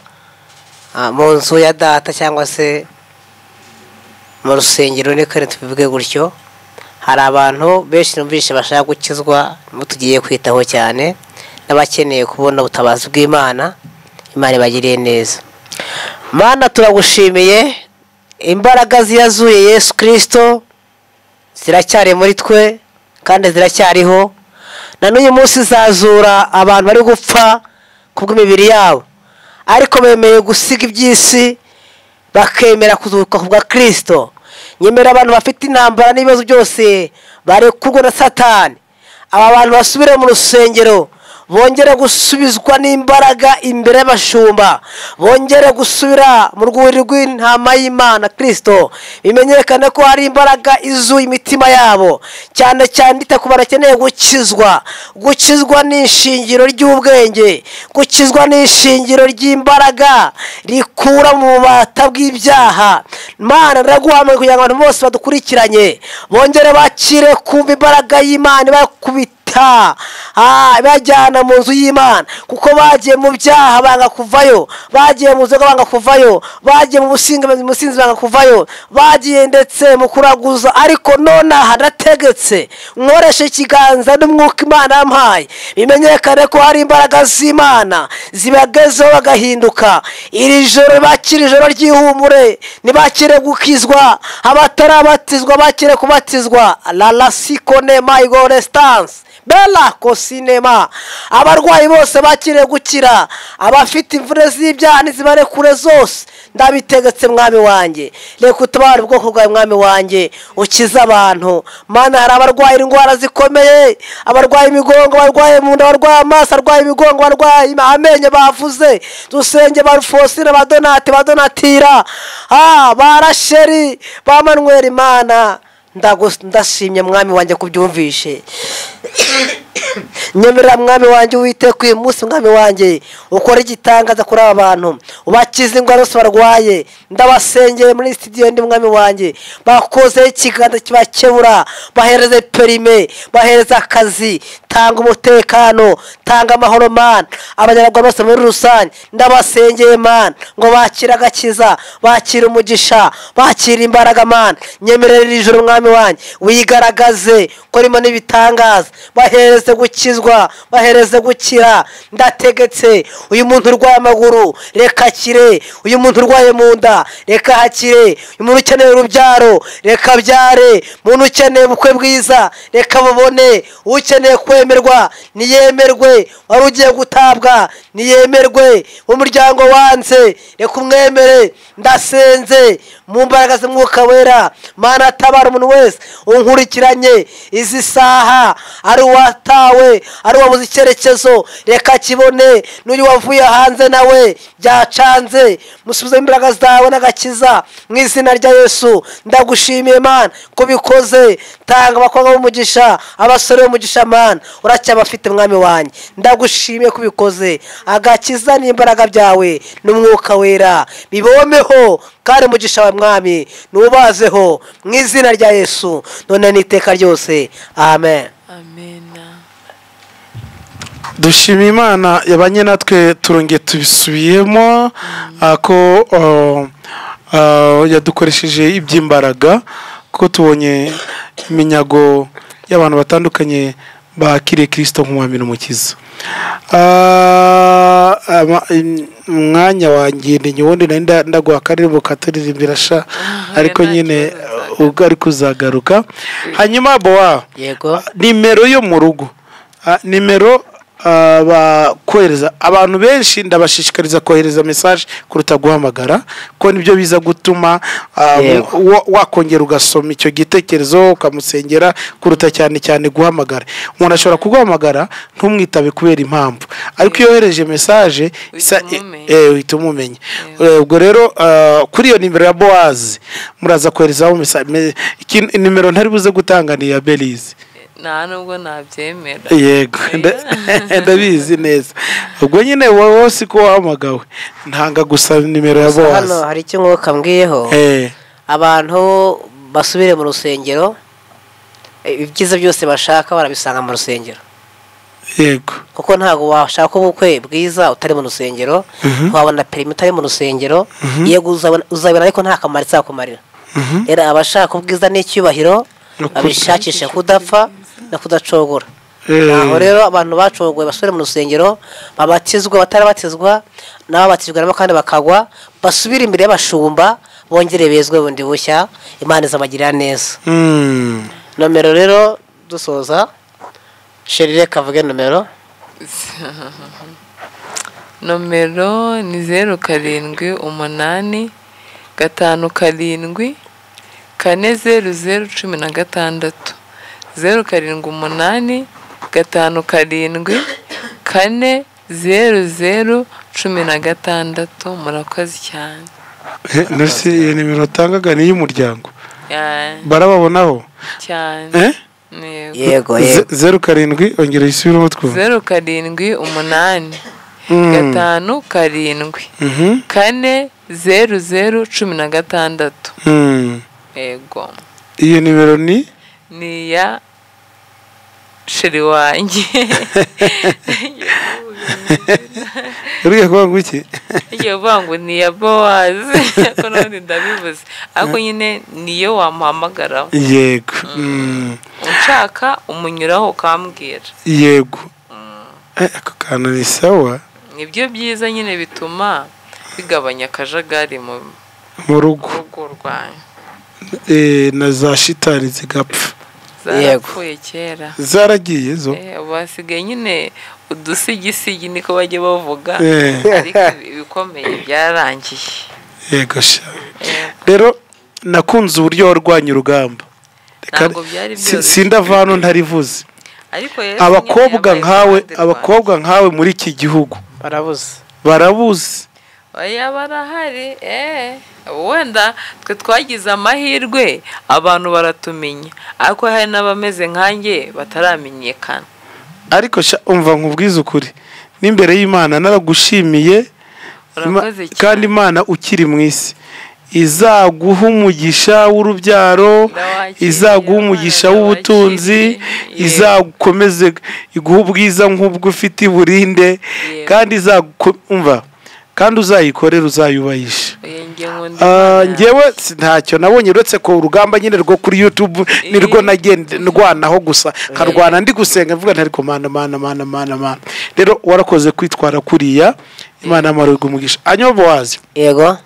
ah, mu nzu ya data cyangwa se mu rusengero niko rero tubivuge gutyo hari abantu benshi numvise bashaka gukizwa mu tugiye kwitaho cyane n'abakeneye kubona ubutabazi bw'imana imana ibagiriye neza mana turagushimiye imbaraga ziyazuye yesu kirisito ziracyari muri twe kandi ziracyariho na n'uyu munsi zazura abantu bari gupfa kubw'imibiri yabo ariko bemeye gusiga iby'isi bakemera kuzuka ku bwa kirisito nyemera abantu bafite intambara n'ibibazo byose barekurwa na satani aba bantu basubire mu rusengero bongere gusubizwa n'imbaraga imbere y'abashumba bongere gusubira mu rwuri rw'intama y'imana kirisito bimenyekane ko hari imbaraga izuye imitima yabo cyane cyane ita ku barakeneye gukizwa gukizwa ni ishingiro ry'ubwenge gukizwa ni ishingiro ry'imbaraga rikura mu bubata bw'ibyaha mana riraguhamwe kugira ngo abantu bose badukurikiranye bongere bakire kumva imbaraga y'imana ibakubita bita Ah, bajyana mu nzu y'imana kuko bagiye mu byaha banga kuvayo bagiye mu nzoga banga kuvayo bagiye mu businzi mu businzi banga kuvayo bagiye ndetse mu kuraguza ariko none aha nategetse nkoreshe ikiganza n'umwuka imana yampaye bimenyekane ko hari imbaraga z'imana zibagezeho bagahinduka iri joro bakire ijoro ry'ihumure ntibakire gukizwa abatarabatizwa bakire kubatizwa la la sikone mayigo resitanse bela kosinema abarwayi bose bakiriye gukira abafite imvune z'ibyaha n'izibarekure zose ndabitegetse mwami wanjye reka utabare ubwoko bwawe mwami wanjye ukize abantu mana hari abarwaye indwara zikomeye abarwaye imigongo barwaye mu nda barwaye amaso arwaye imigongo barwaye amenyo bavuze dusenge ba rufosine ba donate ba donatira ah, ba rasheri ba manuel imana Ndagus- ndashimye mwami wanjye kubyumvishe nyemerera mwami wanjye uwiteka uyu munsi mwami wanjye ukora igitangaza kuri aba bantu ubakize indwara zose barwaye ndabasengeye muri sitidiyo ndi mwami wanjye bakozeho ikiganza kibakebura bahereze perime bahereze akazi tanga umutekano tanga amahoro mana abanyarwanda bose muri rusange ndabasengeye mana ngo bakire agakiza bakire umugisha bakire imbaraga mana nyemerera iri joro mwami wanjye wigaragaze ukoremo n'ibitangaza bahereze gukizwa bahereze gukira ndategetse uyu muntu urwaye amaguru reka akire uyu muntu urwaye mu nda reka hakire uyu muntu ukeneye urubyaro reka abyare umuntu ukeneye ubukwe bwiza reka bubone ukeneye kwemerwa niyemerwe wari ugiye gutabwa niyemerwe umuryango wanze reka umwemere ndasenze mu mbaraga z'umwuka wera mana atabara umuntu wese unkurikiranye izi saha ari uwatawe ari uwabuze icyerekezo reka kibone n'uyu wavuye hanze nawe byacanze musubize imbaraga zawe n'agakiza mu izina rya yesu ndagushimiye mana ko bikoze tanga abakobwa b'umugisha abasore b'umugisha mana uracyabafite mwami wanjye ndagushimiye ko ubikoze agakiza n'imbaraga byawe n'umwuka wera bibomeho kandi umugisha wa mwami nubazeho mu izina rya yesu none n'iteka ryose amen amena dushima imana yabanye natwe turongeye tubisubiyemo ah, ko oh, ah, yadukoresheje iby'imbaraga ko tubonye iminyago y'abantu batandukanye bakiriye kirisito nk'umwami n'umukiza Ah, ama- im- umwanya wanjye ni nyubundi nari nda- ndaguha akarere mu katuririmbira sha ariko nta nyine kibazo, nta ubwo ari kuzagaruka hanyuma bowa yego nimero yo mu rugo Ah, nimero ah, ba- kohereza abantu benshi ndabashishikariza kohereza mesaje kuruta guhamagara ko nibyo biza gutuma ah, Yego. wa- wakongera ugasoma icyo gitekerezo ukamusengera kuruta cyane cyane guhamagara umuntu ashobora kuguhamagara ntumwitabe kubera impamvu ariko iyo yohereje mesaje isa- Uhita umumenya. eh, uhita umumenya Eh, ubwo rero ah, kuri iyo nimero ya bowazi muraza koherezaho mesa- me- iki- nimero ntari buze gutanga ni iya berizi nta nubwo nabyemera yego nda- ndabizi neza ubwo nyine wowe wose ko wahamagawe ntanga gusa nimero ya Gusa hano bowazi hari icyo mwuka mbwiyeho Eh, abantu basubire mu rusengero eh, ibyiza byose bashaka barabisanga mu rusengero yego kuko ntabwo washaka ubukwe bwiza utari mu rusengero wabona perimi utari mu rusengero yego uzabona- uzabona ariko nta kamaro izakumarira rero abashaka ubwiza n'icyubahiro No kuda- babishakisha kudapfa no kudacogora Eh, aho rero abantu bacogoye basubire mu rusengero babatizwa batarabatizwa n'ababatizwa nabo kandi bakagwa basubire imbere y'abashumba bongere bezwe bundi bushya imana izabagirira neza mm, nomero rero dusoza sherire kavuge nomero nomero ni zeru karindwi umunani gatanu karindwi kane zeru zeru cumi na gatandatu zeru karindwi umunani gatanu karindwi kane zeru zeru cumi na gatandatu murakoze cyane eh, nasi iyo nimero utangaga ni iy'umuryango Ya- barababonaho cyane Eh? Yego. yego Ze- yego zeru karindwi ongera isubire umutwe zeru karindwi umunani gatanu karindwi kane zeru zeru cumi na gatandatu yego iyo nimero ni ni iya sheri wanjye uriya kuvuga ngo iki igiye kuvuga ngo ni iya bowazi ariko n'ubundi ndabivuze ariko nyine niyo wamuhamagaraho yego mm, ushaka umunyuraho ukambwira yego Eh, ako kantu ni sawa nibyo byiza nyine bituma bigabanya akajagari mu mu rugo rugo rwawe Eh, na za shitani zigapfa zarapfuye kera zaragiye zo Eh, ubu hasigaye nyine udusigisigi niko bajya bavuga Eh. ariko ibi- ibikomeye byarangiye yego sha Eh, rero nakunze uburyo warwanya urugamba Reka- Ntabwo byari si- byoroshye. sindava hano ntarivuze ariko Yesu nyine abakobwa yabaye nkawe iruhande abakobwa nkawe muri iki gihugu barabuze barabuze rwacu. oya barahari eh, wenda twe twagize amahirwe abantu baratumenya ariko hari n'abameze nkanjye bataramenyekana ariko sha umva nkubwize ukuri n'imbere y'imana naragushimiye Ima- urakoze kandi cyane imana ukiri mu isi izaguha umugisha w'urubyaro Ndawakiriye, izaguha umugisha Imana w'ubutunzi ndawakiriye. izagukomeze iguha ubwiza nk'ubwo ufite iburinde Yego. kandi izagukumva kandi uzayikorera uzayubahisha Oya, njye nkunda Ah, Imana. njyewe si ntacyo nabonye uretse ko urugamba nyine rwo kuri youtube nirwo nagenda ndwanaho gusa nkarwana ndi gusenga mvuga nti ariko mana mana mana mana mana rero warakoze kwitwara kuriya imana y'amarugu umugisha hanyuma bowazi yego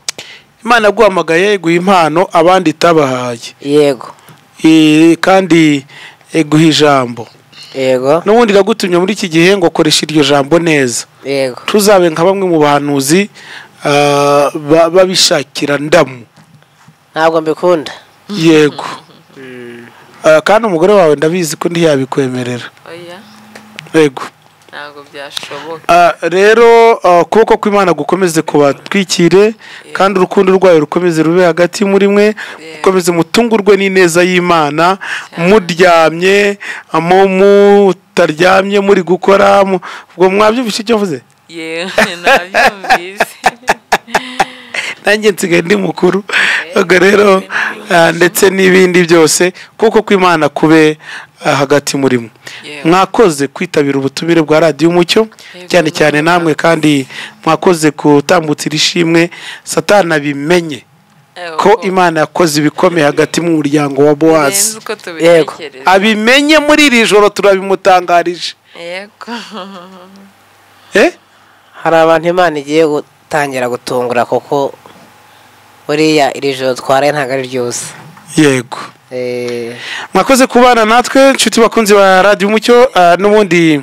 imana yaguhamagaye iguha impano abandi itabahaye yego Eh, kandi iguha ijambo yego n'ubundi iragutumye muri iki gihe ngo koresha iryo jambo neza yego tuzabe nka bamwe mu bahanuzi ah, ba- babishakira ndamu ntabwo mbikunda yego Ah, kandi umugore wawe ndabizi ko ntiyabikwemerera oya yego ntabwo byashoboka Ah, rero ah, ukuboko kw'imana gukomeze kubatwikire kandi urukundo rwayo rukomeze rube hagati muri mwe mukomeze mutungurwe n'ineza y'imana muryamye mu mutaryamye muri gukora mu- ubwo mwabyumvise icyo mvuze yewe nabyumvise nanjye nsigaye ndi mukuru ubwo rero ah, ndetse n'ibindi byose kuko kw'imana kube ah, hagati muri mwe Yewe. mwakoze kwitabira ubutumire bwa radiyo umucyo cyane cyane namwe kandi mwakoze kutambutsira ishimwe satana bimenye ko imana yakoze ibikomeye hagati mu muryango wa bowazi Birenze uko tubitekereza abimenye muri iri joro turabimutangarije yego eh hari abantu imana igiye gutangira gutungura kuko buriya iri joro twaraye ntabwo ari ryose yego Eh, mwakoze kubana natwe inshuti bakunzi ba radiyo umucyo ah, n'ubundi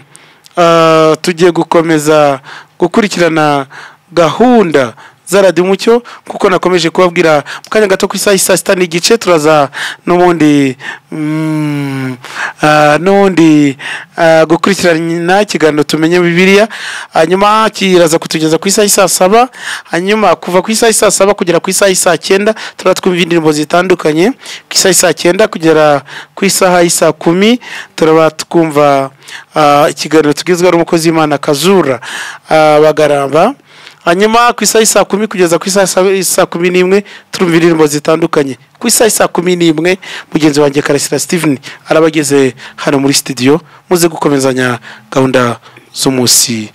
ah, tugiye gukomeza gukurikirana gahunda za radiyo umucyo kuko nakomeje kubabwira mu kanya gato ku isaha isaa sita n'igice turaza n'ubundi mm, ah, n'ubundi ah, gukurikirana ikiganiro tumenye bibiliya hanyuma kiraza kutugeza ku isaha isaa saba hanyuma kuva ku isaha isaa saba kugera ku isaha isaa cyenda turaba twumva indirimbo zitandukanye ku isaha isaa cyenda kugera ku isaha isaa kumi turaba twumva ah, ikiganiro tugezweho n'umukozi w'imana kazura ah, bagaramba hanyuma ku isaha isaa kumi kugeza ku isaha saa- saa kumi n'imwe turumva indirimbo zitandukanye ku isaha isaa kumi n'imwe mugenzi wanjye karasira steven araba ageze hano muri studio muze gukomezanya gahunda z'umunsi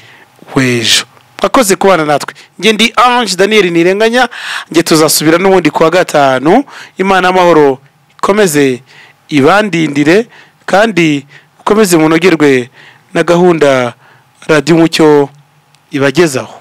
w'ejo mwakoze kubana natwe njye ndi ange daniel ntirenganya njye tuzasubira n'ubundi kuwa gatanu imana y'amahoro ikomeze ibandindire kandi ukomeze munogerwe na gahunda radiyo umucyo ibagezaho